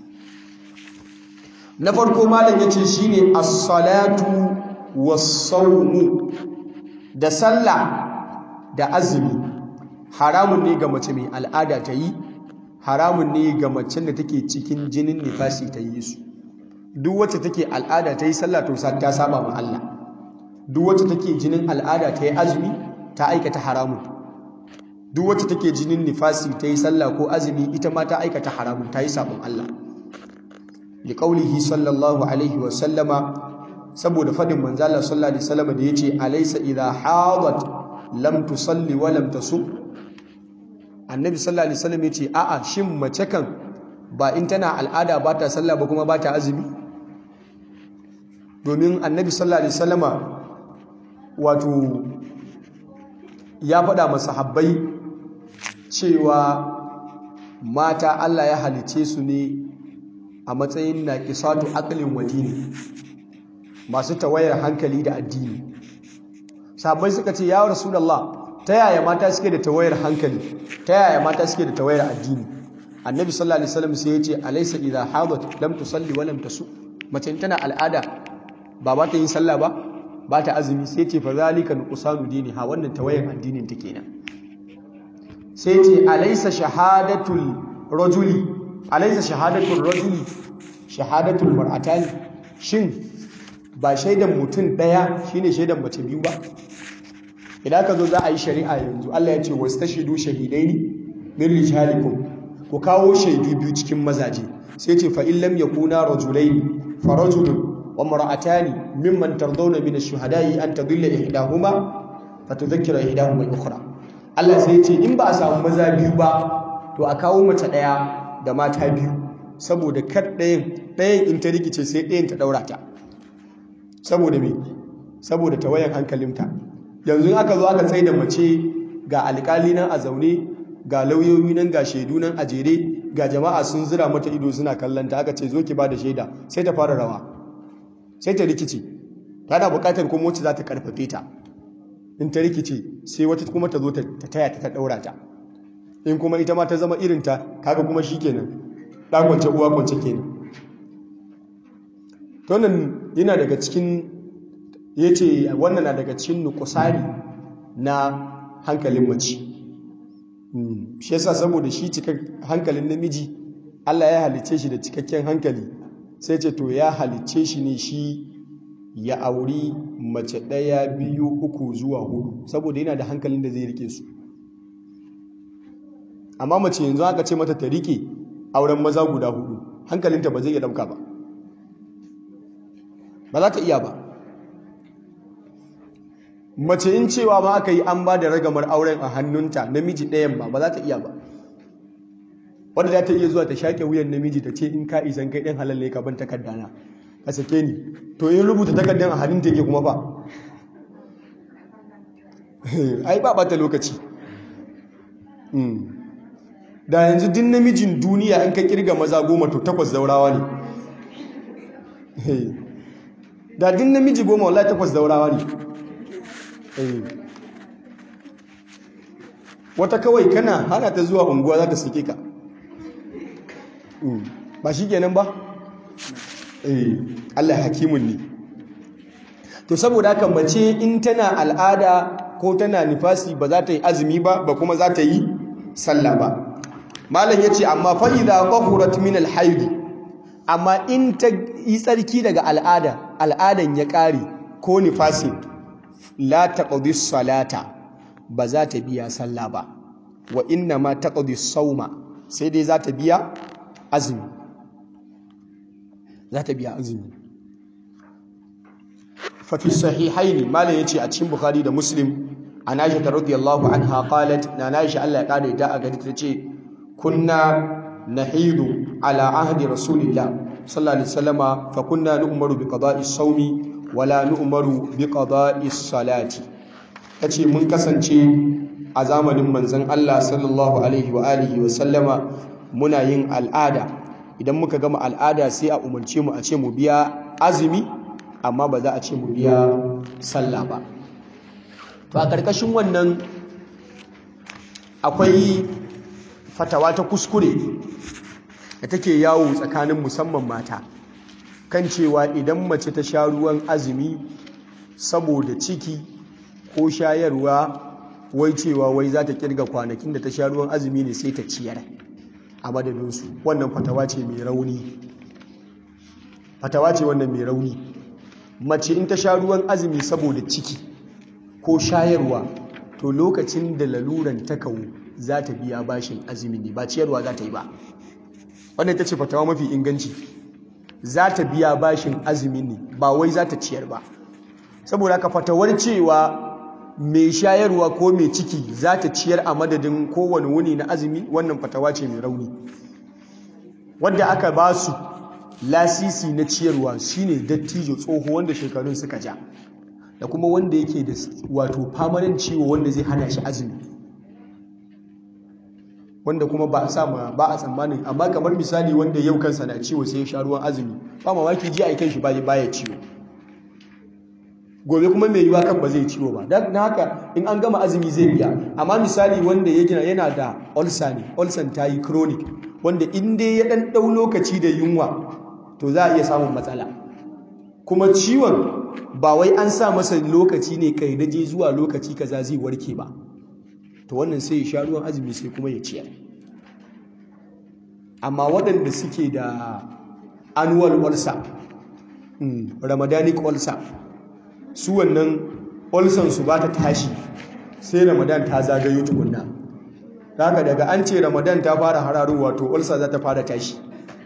na farko malam ya ce shi ne assalatu wasaumu da sallah da azumi haramun ne ga mace mai al'ada ta yi haramun ne ga macen da take cikin jinin nifasi ta yi su duk wacce take al'ada ta yi sallah to ta saba ma Allah duk wacce take jinin al'ada ta yi azumi ta aikata haramun duk wacce take jinin nifasi ta yi sallah ko azumi ita ma ta aikata haramun ta yi sabon Allah li qaulihi sallallahu alaihi wa sallama saboda fadin manzo Allah sallallahu alaihi wasallam da yace alaysa idha hadat lam tusalli wa lam tasum annabi sallallahu alaihi wasallam yace a'a shin mace kan ba in tana al'ada ba ta sallah ba kuma ba ta azumi domin annabi sallallahu alaihi wasallama wato ya faɗa masahabbai cewa mata Allah ya halice su ne a matsayin naqisatu aqlin wa dini masu tawayar hankali da addini sahabbai suka ce ya rasulullah ta yaya mata suke da tawayar hankali ta yaya mata suke da tawayar addini annabi sallallahu alaihi wasallam sai ya ce alaysa idha hadat lam tusalli wa lam tasu mace tana al'ada ba ba ta yin sallah ba ba ta azumi sai ce fa zalika nuqsanu diniha wannan tawayan addinin ta kenan sai ce alaysa shahadatul rajuli alaysa shahadatul rajuli shahadatul mar'atani shin ba shaidan mutum daya shine shaidan mace biyu ba idan ka zo za a yi shari'a yanzu Allah ya ce wastashidu shahidaini min rijalikum ku kawo shaidu biyu cikin mazaje sai ce fa in lam yakuna rajulaini fa rajulun وامرأتان ممن ترضون من الشهداء أن تضل إحداهما فتذكر إحداهما الأخرى Allah sai ce in ba a samu maza biyu ba to a kawo mace ɗaya da mata biyu saboda kar ɗayan ɗayan in ta rikice sai ɗayan ta ɗaura ta saboda me saboda tawayan hankalinta yanzu aka zo aka tsaye da mace ga alƙali nan a zaune ga lauyoyi nan ga shaidu nan a jere ga jama'a sun zira mata ido suna kallon ta aka ce zo ki ba da shaida sai ta fara rawa sai ta rikice tana bukatar kuma wacce za ta karfafe ta in ta rikice sai wata kuma ta zo ta taya ta ta daura ta in kuma ita ma ta zama irinta kaga kuma shi kenan ɗan kwance uwa kwance kenan tonin yana daga cikin ya ce wannan na daga cikin nukusari na hankalin mace shi yasa saboda shi cikin hankalin namiji Allah ya halice shi da cikakken hankali sai ce to ya halicce shi ne shi ya auri mace ɗaya biyu uku zuwa hudu saboda yana da hankalin da zai rike su amma mace yanzu aka ce mata ta rike auren maza guda hudu hankalinta ba zai iya ɗauka ba ba za ta iya ba mace in cewa ma aka yi an ba da ragamar auren a hannunta namiji ɗayan ba ba za ta iya ba wadda za ta iya zuwa ta shaƙe wuyan namiji ta ce in ka isan kai ɗin halalle ka ban takardana a sake ni to in rubuta takardar a hannun take kuma ba ai ba ɓata lokaci da yanzu din namijin duniya in ka kirga maza goma to takwas zaurawa ne da din namiji goma wallahi takwas zaurawa ne wata kawai kana hana ta zuwa unguwa za ta sake ka ba shi kenan ba Allah hakimun ne to saboda haka mace in tana al'ada ko tana nifasi ba za ta yi azumi ba ba kuma za ta yi sallah ba malam ya ce amma fa'iza ƙwahurat min alhaidu amma in ta yi tsarki daga al'ada al'adan ya ƙare ko nifasin la taqdi salata ba za ta biya sallah ba wa inna ma taqdi sauma sai dai za ta biya azumi za ta biya azumi fa fi sahihaini malam yace a cikin bukhari da muslim an aisha radiyallahu anha qalat na aisha Allah ya kare ta a gari ta ce kunna nahidu ala ahdi rasulillah sallallahu alaihi wasallama fa kunna nu'maru bi qada'i sawmi wala nu'maru bi qada'i salati tace mun kasance a zamanin manzon Allah sallallahu alaihi wa alihi wa sallama muna yin al'ada idan muka gama al'ada sai a umarce mu a ce mu biya azumi amma ba za a ce mu biya sallah ba to a karkashin wannan akwai fatawa ta kuskure da take yawo tsakanin musamman mata kan cewa idan mace ta sha ruwan azumi saboda ciki ko shayarwa wai cewa wai za ta kirga kwanakin da ta sha ruwan azumi ne sai ta ciyar a madadinsu wannan fatawa ce mai rauni fatawa ce wannan mai rauni mace in ta sha ruwan azumi saboda ciki ko shayarwa to lokacin da laluran ta kawo za ta biya bashin azumi ne ba ciyarwa za ta yi ba wannan ta ce fatawa mafi inganci za ta biya bashin azumi ne ba wai za ta ciyar ba saboda ka fatawar cewa mai shayarwa ko mai ciki za ta ciyar a madadin kowane wuni na azumi wannan fatawa ce mai rauni wadda aka ba su lasisi na ciyarwa shine dattijo tsoho wanda shekarun suka ja da kuma wanda yake da wato famanin ciwo wanda zai hana shi azumi wanda kuma ba a sa ba a tsammanin amma kamar misali wanda yau kansa na ciwo sai ya sha ruwan azumi ba mamaki ji a kan shi baya ciwo gobe kuma mai yiwa kan ba zai ciwo ba don haka in an gama azumi zai biya amma misali wanda ya gina yana da ulcer ne ulcer ta yi chronic wanda in dai ya dan dau lokaci da yunwa to za a iya samun matsala kuma ciwon ba wai an sa masa lokaci ne kai daje zuwa lokaci kaza zai warke ba to wannan sai ya sha ruwan azumi sai kuma ya ciyar amma waɗanda suke da annual ulcer ramadanic ulcer su wannan ulcer su ba ta tashi sai ramadan ta zagayo tukunna haka daga an ce ramadan ta fara hararowa to ulcer za ta fara tashi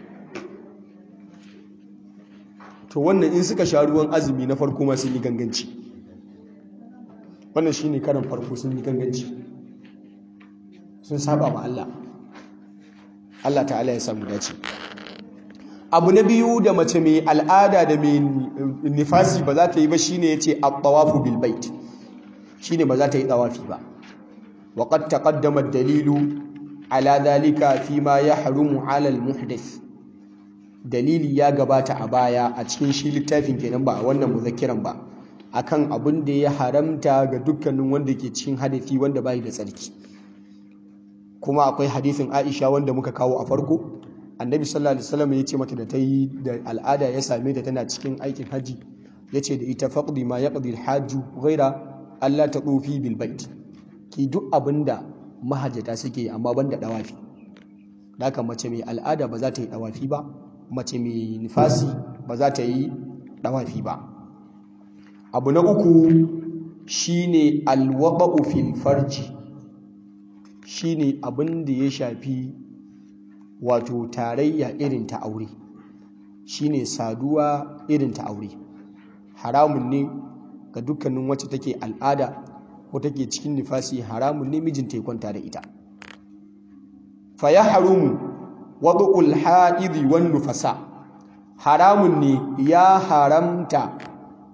to wannan in suka sha ruwan azumi na farko ma sun yi ganganci wannan shine karin farko sun yi ganganci sun saba ma Allah Allah ta'ala ya samu dace abu na biyu da mace mai al'ada da mai nifasi ba za ta yi ba shine yace at-tawafu bil bait shine ba za ta yi tawafi ba wa qad taqaddama ad-dalilu ala dhalika fima yahrumu ala al-muhdith dalili ya gabata a baya a cikin shi littafin kenan ba a wannan muzakkiran ba akan abin da ya haramta ga dukkanin wanda ke cikin hadafi wanda bai da tsarki kuma akwai hadisin Aisha wanda muka kawo a farko annabi sallallahu alaihi wasallam ya ce mata da ta yi da al'ada ya same ta tana cikin aikin haji ya ce da ita faqdi ma yaqdi al-hajju ghaira Allah ta tsofi bil bait ki duk abinda mahajjata suke amma banda dawafi haka mace mai al'ada ba za ta yi dawafi ba mace mai nifasi ba za ta yi dawafi ba abu na uku shine alwaba'u fil farji shine abin da ya shafi wato tarayya irin ta aure shine saduwa irin ta aure haramun ne ga dukkanin wacce take al'ada ko take cikin nifasi haramun ne mijinta ya kwanta da ita fa ya harumu wadu'ul ha'idhi wan nufasa haramun ne ya haramta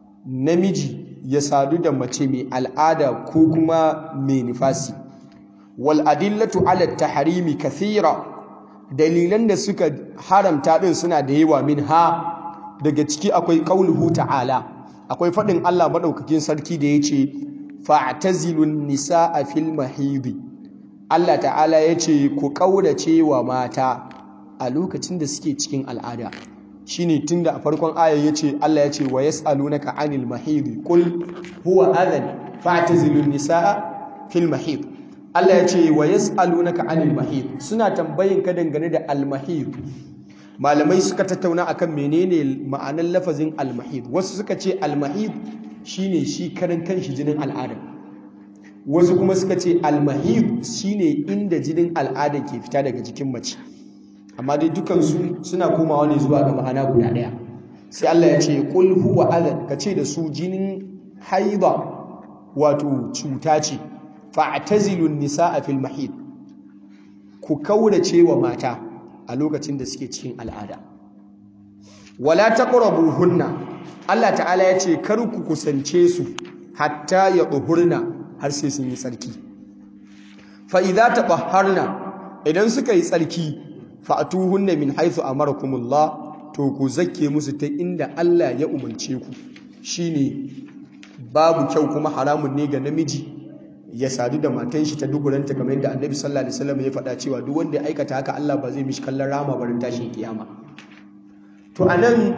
namiji ya sadu da mace mai al'ada ko kuma mai nifasi wal adillatu ala tahrimi kathira dalilan da suka haramta din suna da yawa min ha daga ciki akwai qauluhu ta'ala akwai fadin Allah madaukakin sarki da yace fa'tazilun nisaa fil mahidi Allah ta'ala yace ku kaurace wa mata a lokacin da suke cikin al'ada shine tunda a farkon ayar yace Allah yace wa yas'alunaka 'anil mahidi qul huwa adhan fa'tazilun nisaa fil mahid Allah yace wa yas'alunaka 'anil mahid suna tambayin ka dangane da al mahid malamai suka tattauna akan menene ma'anar lafazin al mahid wasu suka ce al mahid shine shi karan kanshi jinin al'ada wasu kuma suka ce al mahid shine inda jinin al'ada ke fita daga jikin mace amma dai dukansu suna komawa ne zuwa ga ma'ana guda ɗaya sai Allah ya ce qul huwa adhan ka ce da su jinin haida wato cuta ce fa'tazilu nisaa fil mahid ku kaurace wa mata a lokacin da suke cikin al'ada wala taqrabuhunna Allah ta'ala ya ce kar ku kusance su hatta ya duhurna har sai sun yi tsarki fa idza tabahharna idan suka yi tsarki fa'atuhunna min haythu amarakumullah to ku zakke musu ta inda Allah ya umarce ku shine babu kyau kuma haramun ne ga namiji ya sadu da matan shi ta duburanta kamar yadda Annabi sallallahu alaihi wasallam ya faɗa cewa duk wanda ya aikata haka Allah ba zai mishi kallon rama barin tashin kiyama to anan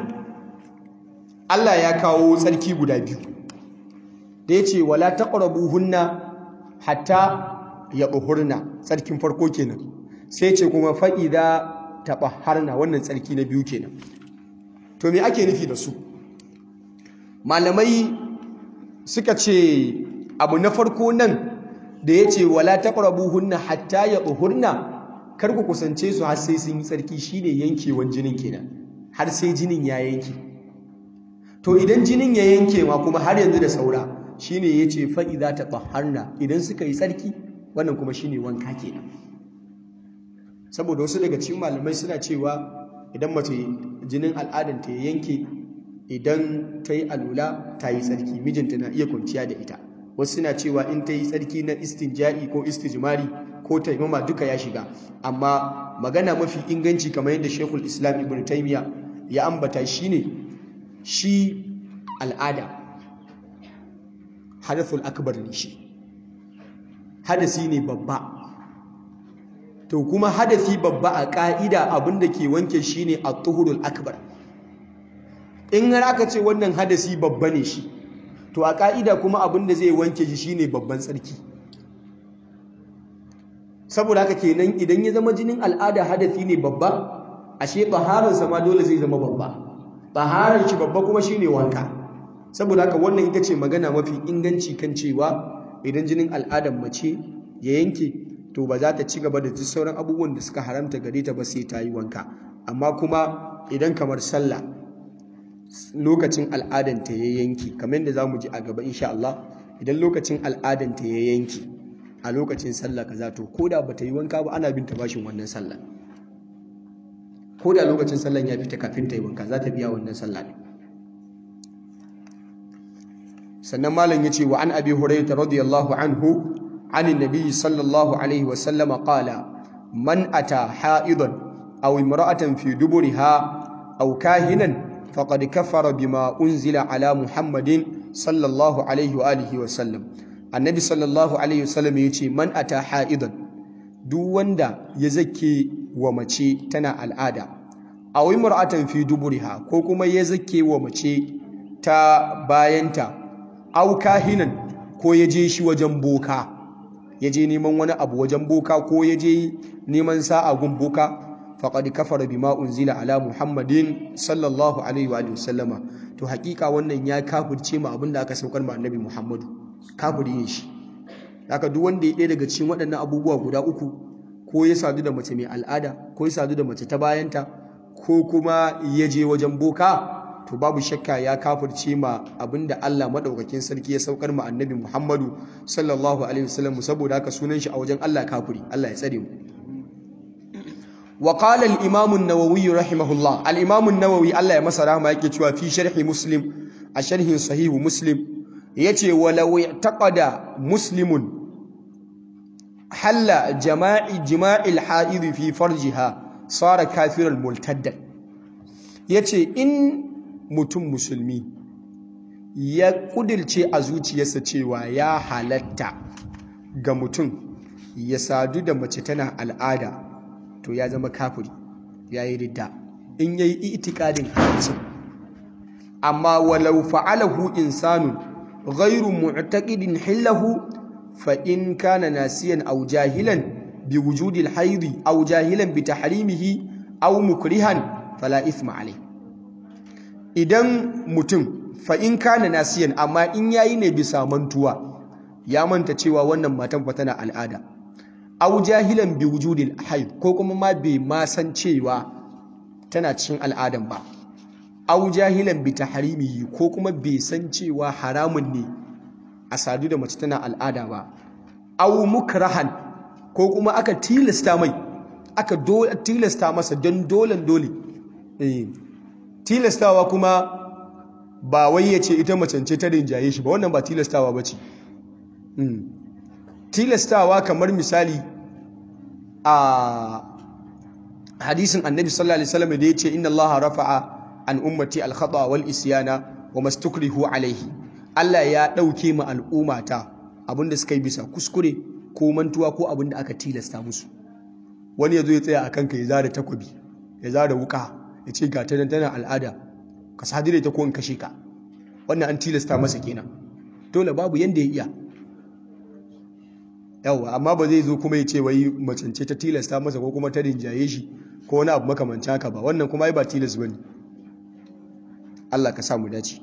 Allah ya kawo tsarki guda biyu da yace wala taqrabuhunna hatta yadhurna tsarkin farko kenan sai ce kuma fa'ida taɓaharna wannan tsarki na biyu kenan to me ake nufi da su malamai suka ce abu na farko nan da ya ce wala taƙarabu hunna hatta ya tsohurna kar ku kusance su har sai sun yi tsarki shine yankewan jinin kenan har sai jinin ya yanke to idan jinin ya yanke ma kuma har yanzu da saura shine ya ce fa'ida taɓaharna idan suka yi tsarki wannan kuma shine wanka kenan saboda wasu daga cikin malamai suna cewa idan mace jinin al'adanta ya yanke idan ta yi alula ta yi tsarki mijinta na iya kwanciya da ita wasu suna cewa in ta yi tsarki na istinja'i ko istijmari ko taimama duka ya shiga amma magana mafi inganci kamar yadda shekul islam ibn taimiya ya ambata shine shi al'ada hadathul akbar ne shi hadasi ne babba to kuma hadafi babba a ƙa'ida abinda ke wanke shi ne a tuhurul akbar in har aka ce wannan hadasi babba ne shi to a ƙa'ida kuma abinda zai wanke shi shi ne babban tsarki saboda haka kenan idan ya zama jinin al'ada hadafi ne babba ashe baharansa ma dole zai zama babba baharar shi babba kuma shi ne wanka saboda haka wannan ita ce magana mafi inganci kan cewa idan jinin al'adar mace ya yanke to ba za ta ci gaba da duk sauran abubuwan da suka haramta gare ta ba sai ta yi wanka amma kuma idan kamar sallah lokacin al'adanta ya yanki kamar yadda za mu ji a gaba insha Allah idan lokacin al'adanta ya yanki a lokacin sallah kaza to ko da bata yi wanka ba ana bin ta bashin wannan sallah ko da lokacin sallah ya fita kafin ta yi wanka za ta biya wannan sallah ne sannan malam ya ce wa an abi hurairah radiyallahu anhu عن النبي صلى الله عليه وسلم قال من أتى حائضا أو امرأة في دبرها أو كاهنا فقد كفر بما أنزل على محمد صلى الله عليه وآله وسلم النبي صلى الله عليه وسلم يقول من أتى حائضا duk wanda ya zake wa mace tana al'ada a wai mar'atan fi duburiha ko kuma ya zake wa mace ta bayanta au kahinan ko ya je shi wajen boka ya je neman wani abu wajen boka ko ya je neman sa'a gun boka faqad kafara bima unzila ala muhammadin sallallahu alaihi wa sallama to hakika wannan ya kafirce ma abinda aka saukar ma annabi muhammadu kafiri ne shi haka duk wanda ya ɗaya daga cikin waɗannan abubuwa guda uku ko ya sadu da mace mai al'ada ko ya sadu da mace ta bayanta ko kuma ya je wajen boka to babu shakka ya kafirce ma abinda Allah madaukakin sarki ya saukar ma annabi Muhammadu sallallahu alaihi wasallam saboda haka sunan shi a wajen Allah kafiri Allah ya tsare mu wa qala al-imam an-nawawi rahimahullah al-imam an-nawawi Allah ya masa rahama yake cewa fi sharhi muslim a sharhin sahihu muslim yace walau i'taqada muslimun halla jama'i jima'il ha'id fi farjiha sara kafiran multaddan yace in mutum musulmi ya kudirce a zuciyarsa cewa ya halatta ga mutum ya sadu da mace tana al'ada to ya zama kafiri ya yi ridda in ya yi itikadin haramci amma walau fa'alahu insanun ghairu mu'taqidin hillahu fa in kana nasiyan aw jahilan bi wujudi al-hayd aw jahilan bi tahrimihi aw mukrihan fala ithma alayh idan mutum fa in kana nasiyan amma in yayi ne bisa mantuwa ya manta cewa wannan matan fa tana al'ada aw jahilan bi wujudil hayd ko kuma ma bai ma san cewa tana cikin al'adan ba aw jahilan bi tahrimihi ko kuma bai san cewa haramun ne a sadu da mace tana al'ada ba aw mukrahan ko kuma aka tilasta mai aka tilasta masa don dolen dole eh tilastawa kuma ba wai ya ce ita macance ta rinjaye shi ba wannan ba tilastawa ba ce tilastawa kamar misali a hadisin annabi sallallahu alaihi wasallam da yace inna allaha rafa'a an ummati al-khata wal isyana wa mastukrihu alaihi Allah ya dauke mu al'ummata abinda suka yi bisa kuskure ko mantuwa ko abinda aka tilasta musu wani yazo ya tsaya akan ka ya zara takobi ya zara wuka ya ce ga ta tana al'ada ka sadire ta ko in kashe ka wannan an tilasta masa kenan dole babu yanda ya iya yawa amma ba zai zo kuma ya ce wai macance ta tilasta masa ko kuma ta rinjaye shi ko wani abu makamanci haka ba wannan kuma ai ba tilas bane Allah ka samu dace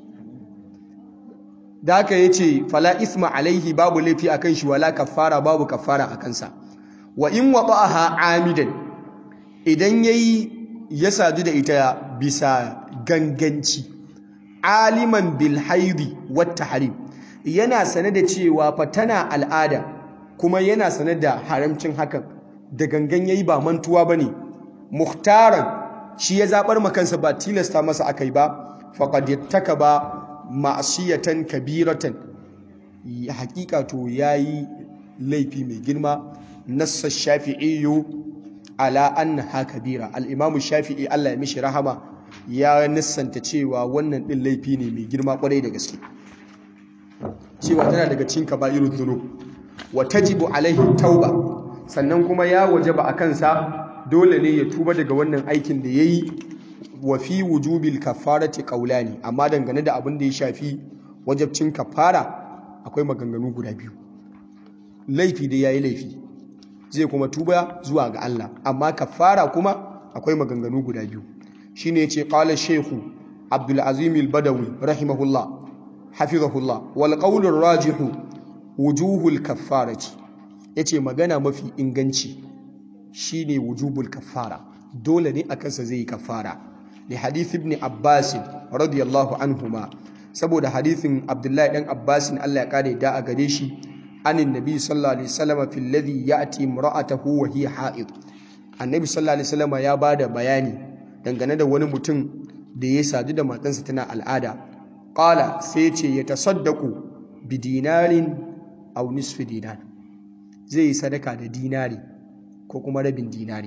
da haka yace fala isma alaihi babu laifi akan shi wala kafara babu kafara akan sa wa in wada'aha amidan idan yayi ya sadu da ita bisa ganganci aliman bil haidi wat tahrim yana sane da cewa fa tana al'ada kuma yana sane da haramcin hakan da gangan yayi ba mantuwa bane muhtaran shi ya zabar makansa ba tilasta masa akai ba faqad yattakaba ma'siyatan kabiratan hakika to yayi laifi mai girma nassa shafi'iyyu ala annaha kabira al-imamu shafi'i Allah ya mishi rahama ya nissanta cewa wannan din laifi ne mai girma kwarai da gaske cewa tana daga cikin kaba'irul dhunub wa tajibu alaihi tauba sannan kuma ya wajaba a kansa dole ne ya tuba daga wannan aikin da yayi wa fi wujubil kafarati qawlani amma dangane da abin da ya shafi wajabcin kafara akwai maganganu guda biyu laifi da yayi laifi zai kuma tuba zuwa ga Allah amma kafara kuma akwai maganganu guda biyu shine yace qala shaykhu Abdul Azim al-Badawi rahimahullah hafizahullah wal qawl ar-rajih wujuhul kaffarati yace magana mafi inganci shine wujubul kaffara dole ne akan sa zai kaffara li hadith ibn Abbas radiyallahu anhuma saboda hadithin Abdullahi dan Abbas Allah ya kare da a gare shi anin nabi sallallahu alaihi wasallam fil ladhi ya'ti imra'atahu wa hiya ha'id annabi sallallahu alaihi wasallam ya bada bayani dangane da wani mutum da ya sadu da matansa tana al'ada qala sai ce ya tasaddaqu bi dinarin aw nisfi dinar zai yi sadaka da dinari ko kuma rabin dinari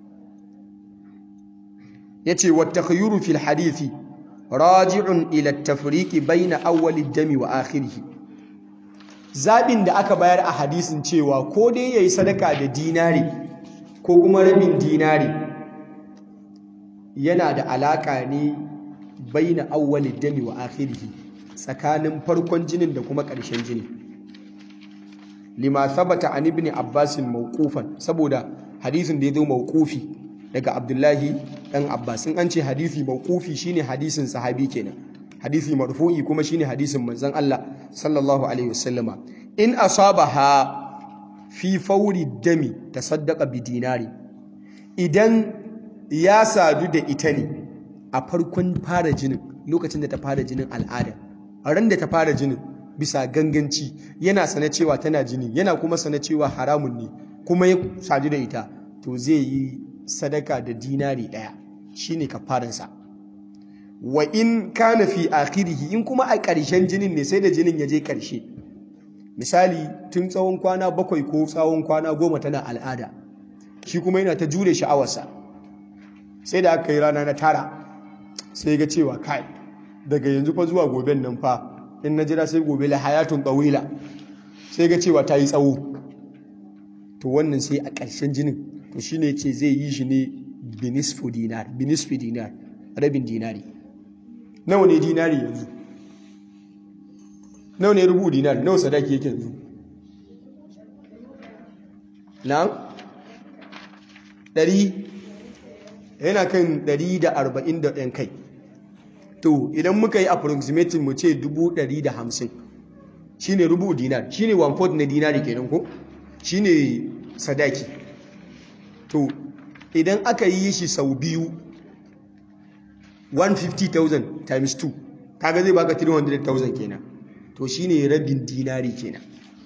yace wa takhayyuru fil hadithi raji'un ila at-tafriqi bayna awwali ad-dami wa akhirih zaɓin da aka bayar a hadisin cewa ko dai ya yi sadaka da dinari ko kuma rabin dinari yana da alaƙa ne bai na awwalin dami wa akhirihi tsakanin farkon jinin da kuma ƙarshen jini lima sabata an ibn abbasin mawqufan saboda hadisin da ya zo mawqufi daga abdullahi ɗan abbas in an ce hadisi mawqufi shine hadisin sahabi kenan hadisi marfu'i kuma shine hadisin manzon Allah sallallahu alaihi wasallama in asabaha fi fauri dami tasaddaqa bi dinari idan ya sadu da ita ne a farkon fara jinin lokacin da ta fara jinin al'ada a ran da ta fara jinin bisa ganganci yana sane cewa tana jini yana kuma sane cewa haramun ne kuma ya sadu da ita to zai yi sadaka da dinari ɗaya shine kafaransa wa in kana fi akhirihi in kuma a ƙarshen jinin ne sai da jinin ya je ƙarshe misali tun tsawon kwana bakwai ko tsawon kwana goma tana al'ada shi kuma yana ta jure sha'awarsa sai da aka yi rana na tara sai ga cewa kai daga yanzu fa zuwa goben nan fa in na jira sai gobe la hayatun tsawila sai ga cewa ta yi tsawo to wannan sai a ƙarshen jinin to shi ne ce zai yi shi ne binisfi dinar binisfi dinar rabin dinari nawa ne dinari yanzu nawa ne rubu dinar nawa sadaki yake yanzu na ɗari yana kan ɗari da arba'in da ɗan kai to idan muka yi approximating mu ce dubu ɗari da hamsin shi ne rubu dinar shi ne one fourth na dinari kenan ko shi ne sadaki to idan aka yi shi sau biyu 150,000 times 2 kaga zai baka 300,000 kenan to shine rabin dinari kenan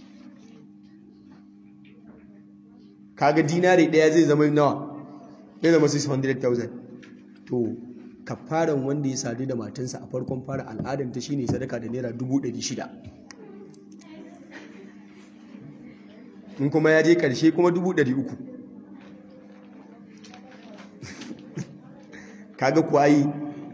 kaga dinari daya zai zama nawa zai zama 600,000 to kafaran wanda ya sadu da matansa a farkon fara al'adanta shine sadaka da naira 600,000 in kuma ya je karshe kuma 300,000 kaga kuwa yi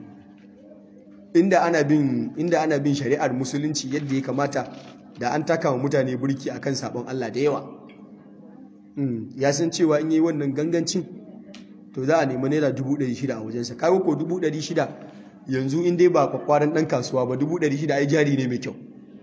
inda ana bin inda ana bin shari'ar musulunci yadda ya kamata da an taka wa mutane burki akan sabon Allah da yawa ya san cewa in yi wannan gangancin to za a nemi naira dubu ɗari shida a wajensa kawo ko dubu ɗari shida yanzu in dai ba kwakwaran ɗan kasuwa ba dubu ɗari shida ai jari ne mai kyau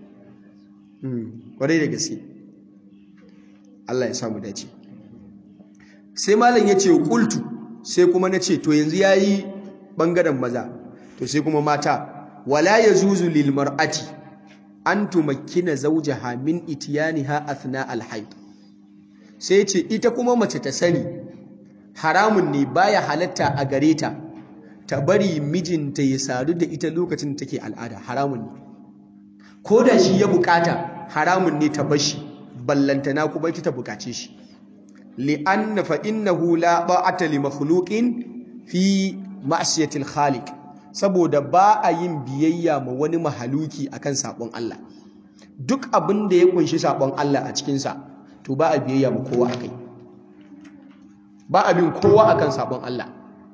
kwarai da gaske Allah ya samu dace sai malam ya ce kultu sai kuma na ce to yanzu ya yi ɓangaren maza to sai kuma mata wala ya zuzu lil mar'ati an tumakkina zawjaha min itiyaniha athna al haid sai ce ita kuma mace ta sani haramun ne baya halatta a gare ta ta bari mijinta ya sadu da ita lokacin da take al'ada haramun ne ko da shi ya bukata haramun ne ta bashi ballantana kuma ita ta bukace shi li'anna fa innahu la ba'ata li makhluqin fi ma'siyatil khaliq saboda ba a yin biyayya ma wani mahaluki akan sabon Allah duk abin da ya kunshi sabon Allah a cikin sa to ba a biyayya ma kowa akai ba a bin kowa akan sabon Allah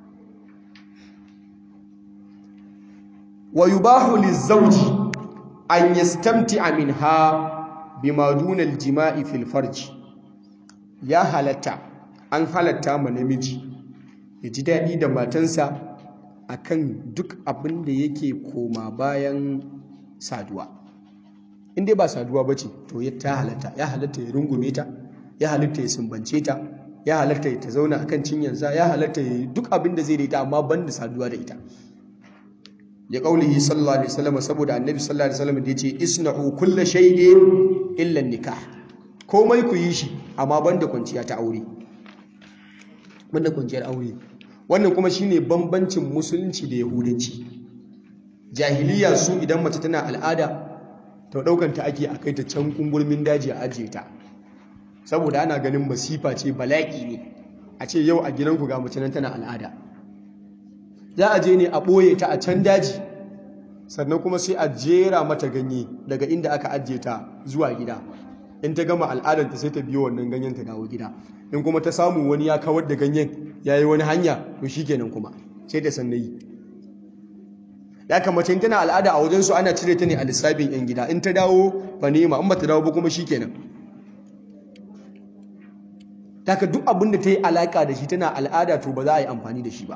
wa yubahu lizawji an yastamti'a minha bima duna al-jima'i fil farj ya halatta an halatta ma namiji ya ji daɗi da matansa akan duk abin da yake koma bayan saduwa in dai ba saduwa ba ce to ya ta halatta ya halatta ya rungume ta ya halatta ya sumbance ta ya halatta ya ta zauna akan cinyansa ya halatta ya yi duk abin da zai da ita amma ban da saduwa da ita ya kaulihi sallallahu alaihi wasallam saboda annabi sallallahu alaihi wasallam da yace isna'u kullu shay'in illa nikah komai ku yi shi amma banda kwanciya ta aure banda kwanciyar aure wannan kuma shine bambancin musulunci da yahudanci jahiliya su idan mace tana al'ada to daukan ta ake akai ta can kungurmin daji a ajiye ta saboda ana ganin masifa ce bala'i ne a ce yau a gidanku ga mace nan tana al'ada za a je ne a ɓoye ta a can daji sannan kuma sai a jera mata ganye daga inda aka ajiye ta zuwa gida in ta gama al'adanta sai ta biyo wannan ganyen ta dawo gida in kuma ta samu wani ya kawar da ganyen ya yi wani hanya to shi kenan kuma sai ta san yi ya kamace tana al'ada a wajensu ana cire ta ne a lissafin yan gida in ta dawo ba nema in ba ta dawo ba kuma shi kenan daga duk abin da ta yi alaƙa da shi tana al'ada to ba za a yi amfani da shi ba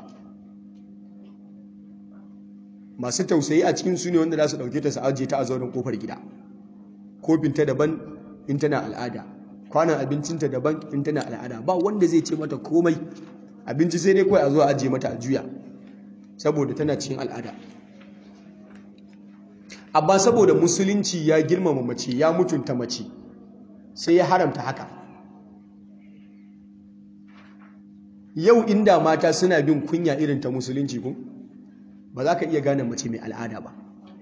masu tausayi a cikin su ne wanda za su ɗauke ta su ajiye ta a zauren kofar gida kofinta daban in tana al'ada kwanan abincinta daban in tana al'ada ba wanda zai ce mata komai abinci sai dai kawai a zo a ajiye mata a juya saboda tana cikin al'ada amma saboda musulunci ya girmama mace ya mutunta mace sai ya haramta haka yau inda mata suna bin kunya irin ta musulunci ko ba za ka iya gane mace mai al'ada ba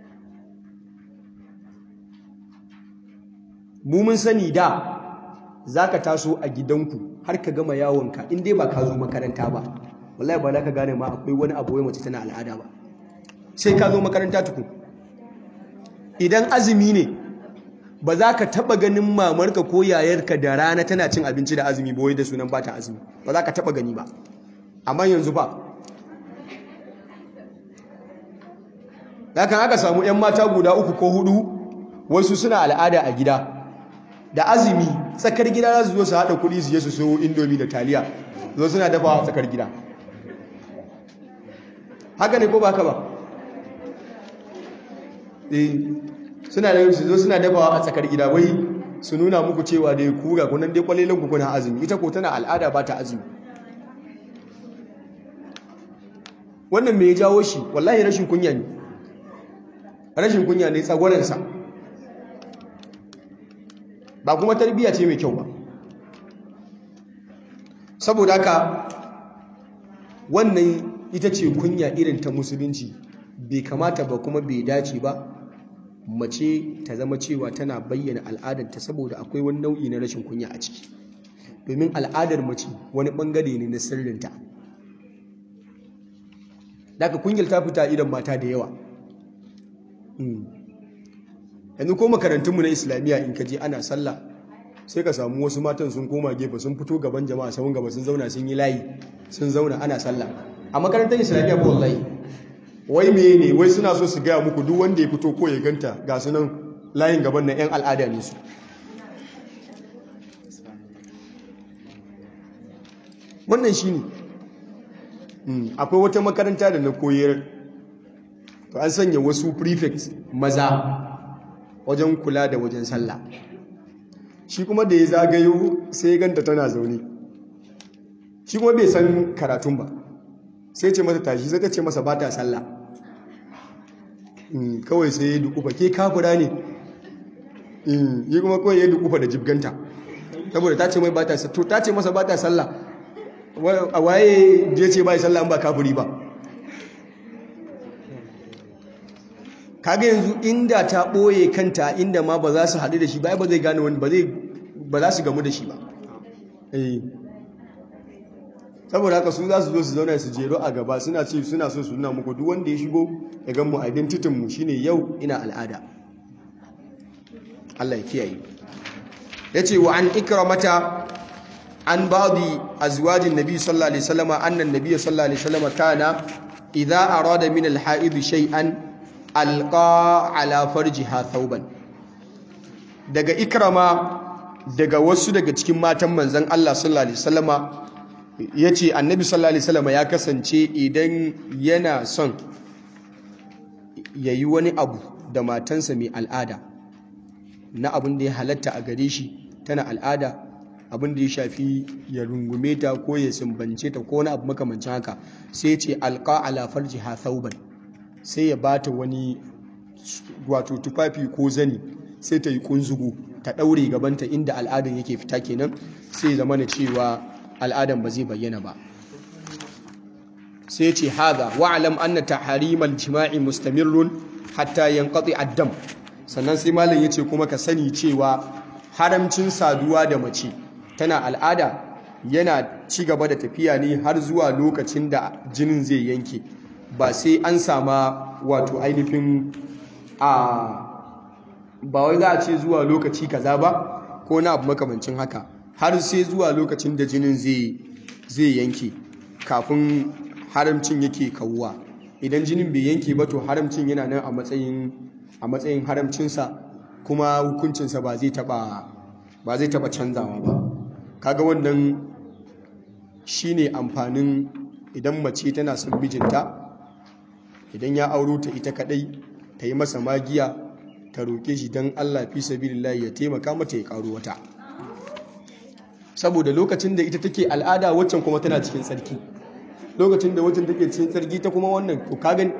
mu mun sani da za ka taso a gidanku har ka gama yawonka in dai ba ka zo makaranta ba wallahi ba za ka gane ma akwai wani abu wai mace tana al'ada ba sai ka zo makaranta tuku idan azumi ne ba za ka taba ganin mamarka ko yayarka da rana tana cin abinci da azumi ba wai da sunan ba ta azumi ba za ka taba gani ba amma yanzu ba Dakan aka samu 'yan mata guda uku ko hudu wasu suna al'ada a gida da azumi tsakar gida za su zo su haɗa kuɗi su je su so indomi da taliya zo suna dafa a tsakar gida haka ne ko ba ka ba eh suna da su zo suna dafa a tsakar gida wai su nuna muku cewa dai kuga kunan dai kwalelan ku kuna azumi ita ko tana al'ada ba ta azumi wannan me ya jawo shi wallahi rashin kunya ne rashin kunya ne tsagwaransa ba kuma tarbiyya ce mai kyau ba saboda haka wannan ita ce kunya irin ta musulunci bai kamata ba kuma bai dace ba mace ta zama cewa tana bayyana al'adarta saboda akwai wani nau'i na rashin kunya a ciki domin al'adar mace wani bangare ne na sirrinta daga kunyar ta fita idan mata da yawa yanzu ko makarantunmu na islamiyya in ka je ana sallah sai ka samu wasu matan sun koma gefe sun fito gaban jama'a sahun gaba sun zauna sun yi layi sun zauna ana sallah a makarantar islamiyya ba wallahi wai me ne wai suna so su gaya muku duk wanda ya fito ko ya ganta ga su nan layin gaban na yan al'ada ne su wannan shi ne akwai wata makaranta da na koyar to an sanya wasu prefect maza wajen kula da wajen sallah shi kuma da ya zagayo sai ya ganta tana zaune shi kuma bai san karatun ba sai ce mata tashi sai ta ce masa ba ta sallah kawai sai ya dukufa ke kafura ne yi kuma kawai ya dukufa da jibganta saboda ta ce mai ba ta sallah to ta ce masa ba ta sallah a waye je ce ba sallah ba kafuri ba kaga yanzu inda ta ɓoye kanta inda ma ba za su haɗu da shi ba ba zai gane wani ba za su gamu da shi ba saboda haka su za su zo su zauna su jero a gaba suna ce suna so su nuna muku duk wanda ya shigo ya gan mu identity mu shine yau ina al'ada Allah ya kiyaye yace wa an ikramata an ba'di azwajin nabi sallallahu alaihi wasallam anna an-nabiy sallallahu alaihi wasallam kana idza arada min al-ha'id shay'an alqa ala farjiha thawban daga ikrama daga wasu daga cikin matan manzon Allah sallallahu alaihi wasallama yace annabi sallallahu alaihi wasallama ya kasance idan yana son yayi wani abu da matansa mai al'ada na abin da ya halatta a gare shi tana al'ada abin da ya shafi ya rungume ta ko ya sumbance ta ko wani abu makamancin haka sai ce alqa ala farjiha thawban sai ya bata wani wato tufafi ko zani sai ta yi kunzugu ta daure gabanta inda al'adan yake fita kenan sai zama na cewa al'adan ba zai bayyana ba sai ce haza wa'alam anna taharimal jima'i mustamirrun hatta yanqati ad-dam sannan sai malam yace kuma ka sani cewa haramcin saduwa da mace tana al'ada yana ci gaba da tafiya ne har zuwa lokacin da jinin zai yanke ba sai an sama wato ainihin a ba wai za a ce zuwa lokaci kaza ba ko na abu makamancin haka har sai zuwa lokacin da jinin zai yanke kafin haramcin yake kawuwa idan jinin bai yanke ba to haramcin yana nan a matsayin a matsayin haramcinsa kuma hukuncinsa ba zai taba ba zai taba canzawa ba kaga wannan shine amfanin idan mace tana son mijinta idan ya auro ta ita kadai ta yi masa magiya ta roƙe shi don Allah fi sabilillahi ya taimaka mata ya ƙaro wata saboda lokacin da ita take al'ada waccan kuma tana cikin tsarki lokacin da waccan take cikin tsarki ta kuma wannan ko ka gani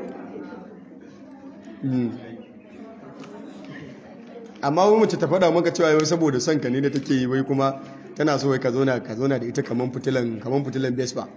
amma wani mace ta faɗa maka cewa yau saboda son ka ne da take yi wai kuma tana so wai ka zauna ka zauna da ita kaman fitilan kaman fitilan Vespa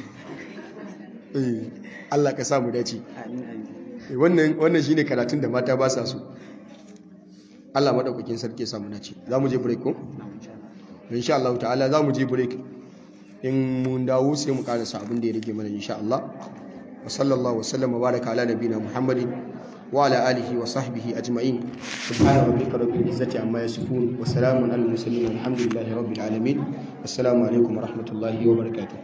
eh Allah ka sa mu dace wannan wannan shine karatun da mata ba sa so Allah madaukakin sarki ya samu dace zamu je break ko insha Allah ta'ala zamu je break in mun dawo sai mu karasa abin da ya rage mana insha Allah wa sallallahu wa sallam wa baraka ala nabiyina Muhammadin wa ala alihi wa sahbihi ajma'in subhana rabbika rabbil izzati amma yasifun wa salamun alal mursalin walhamdulillahi rabbil alamin assalamu alaikum wa rahmatullahi wa barakatuh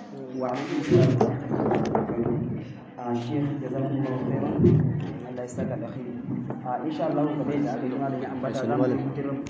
a shekh jazakumullahu khairan Allah ya saka da khairi a insha Allah kamar yadda aka yi malami ambata za mu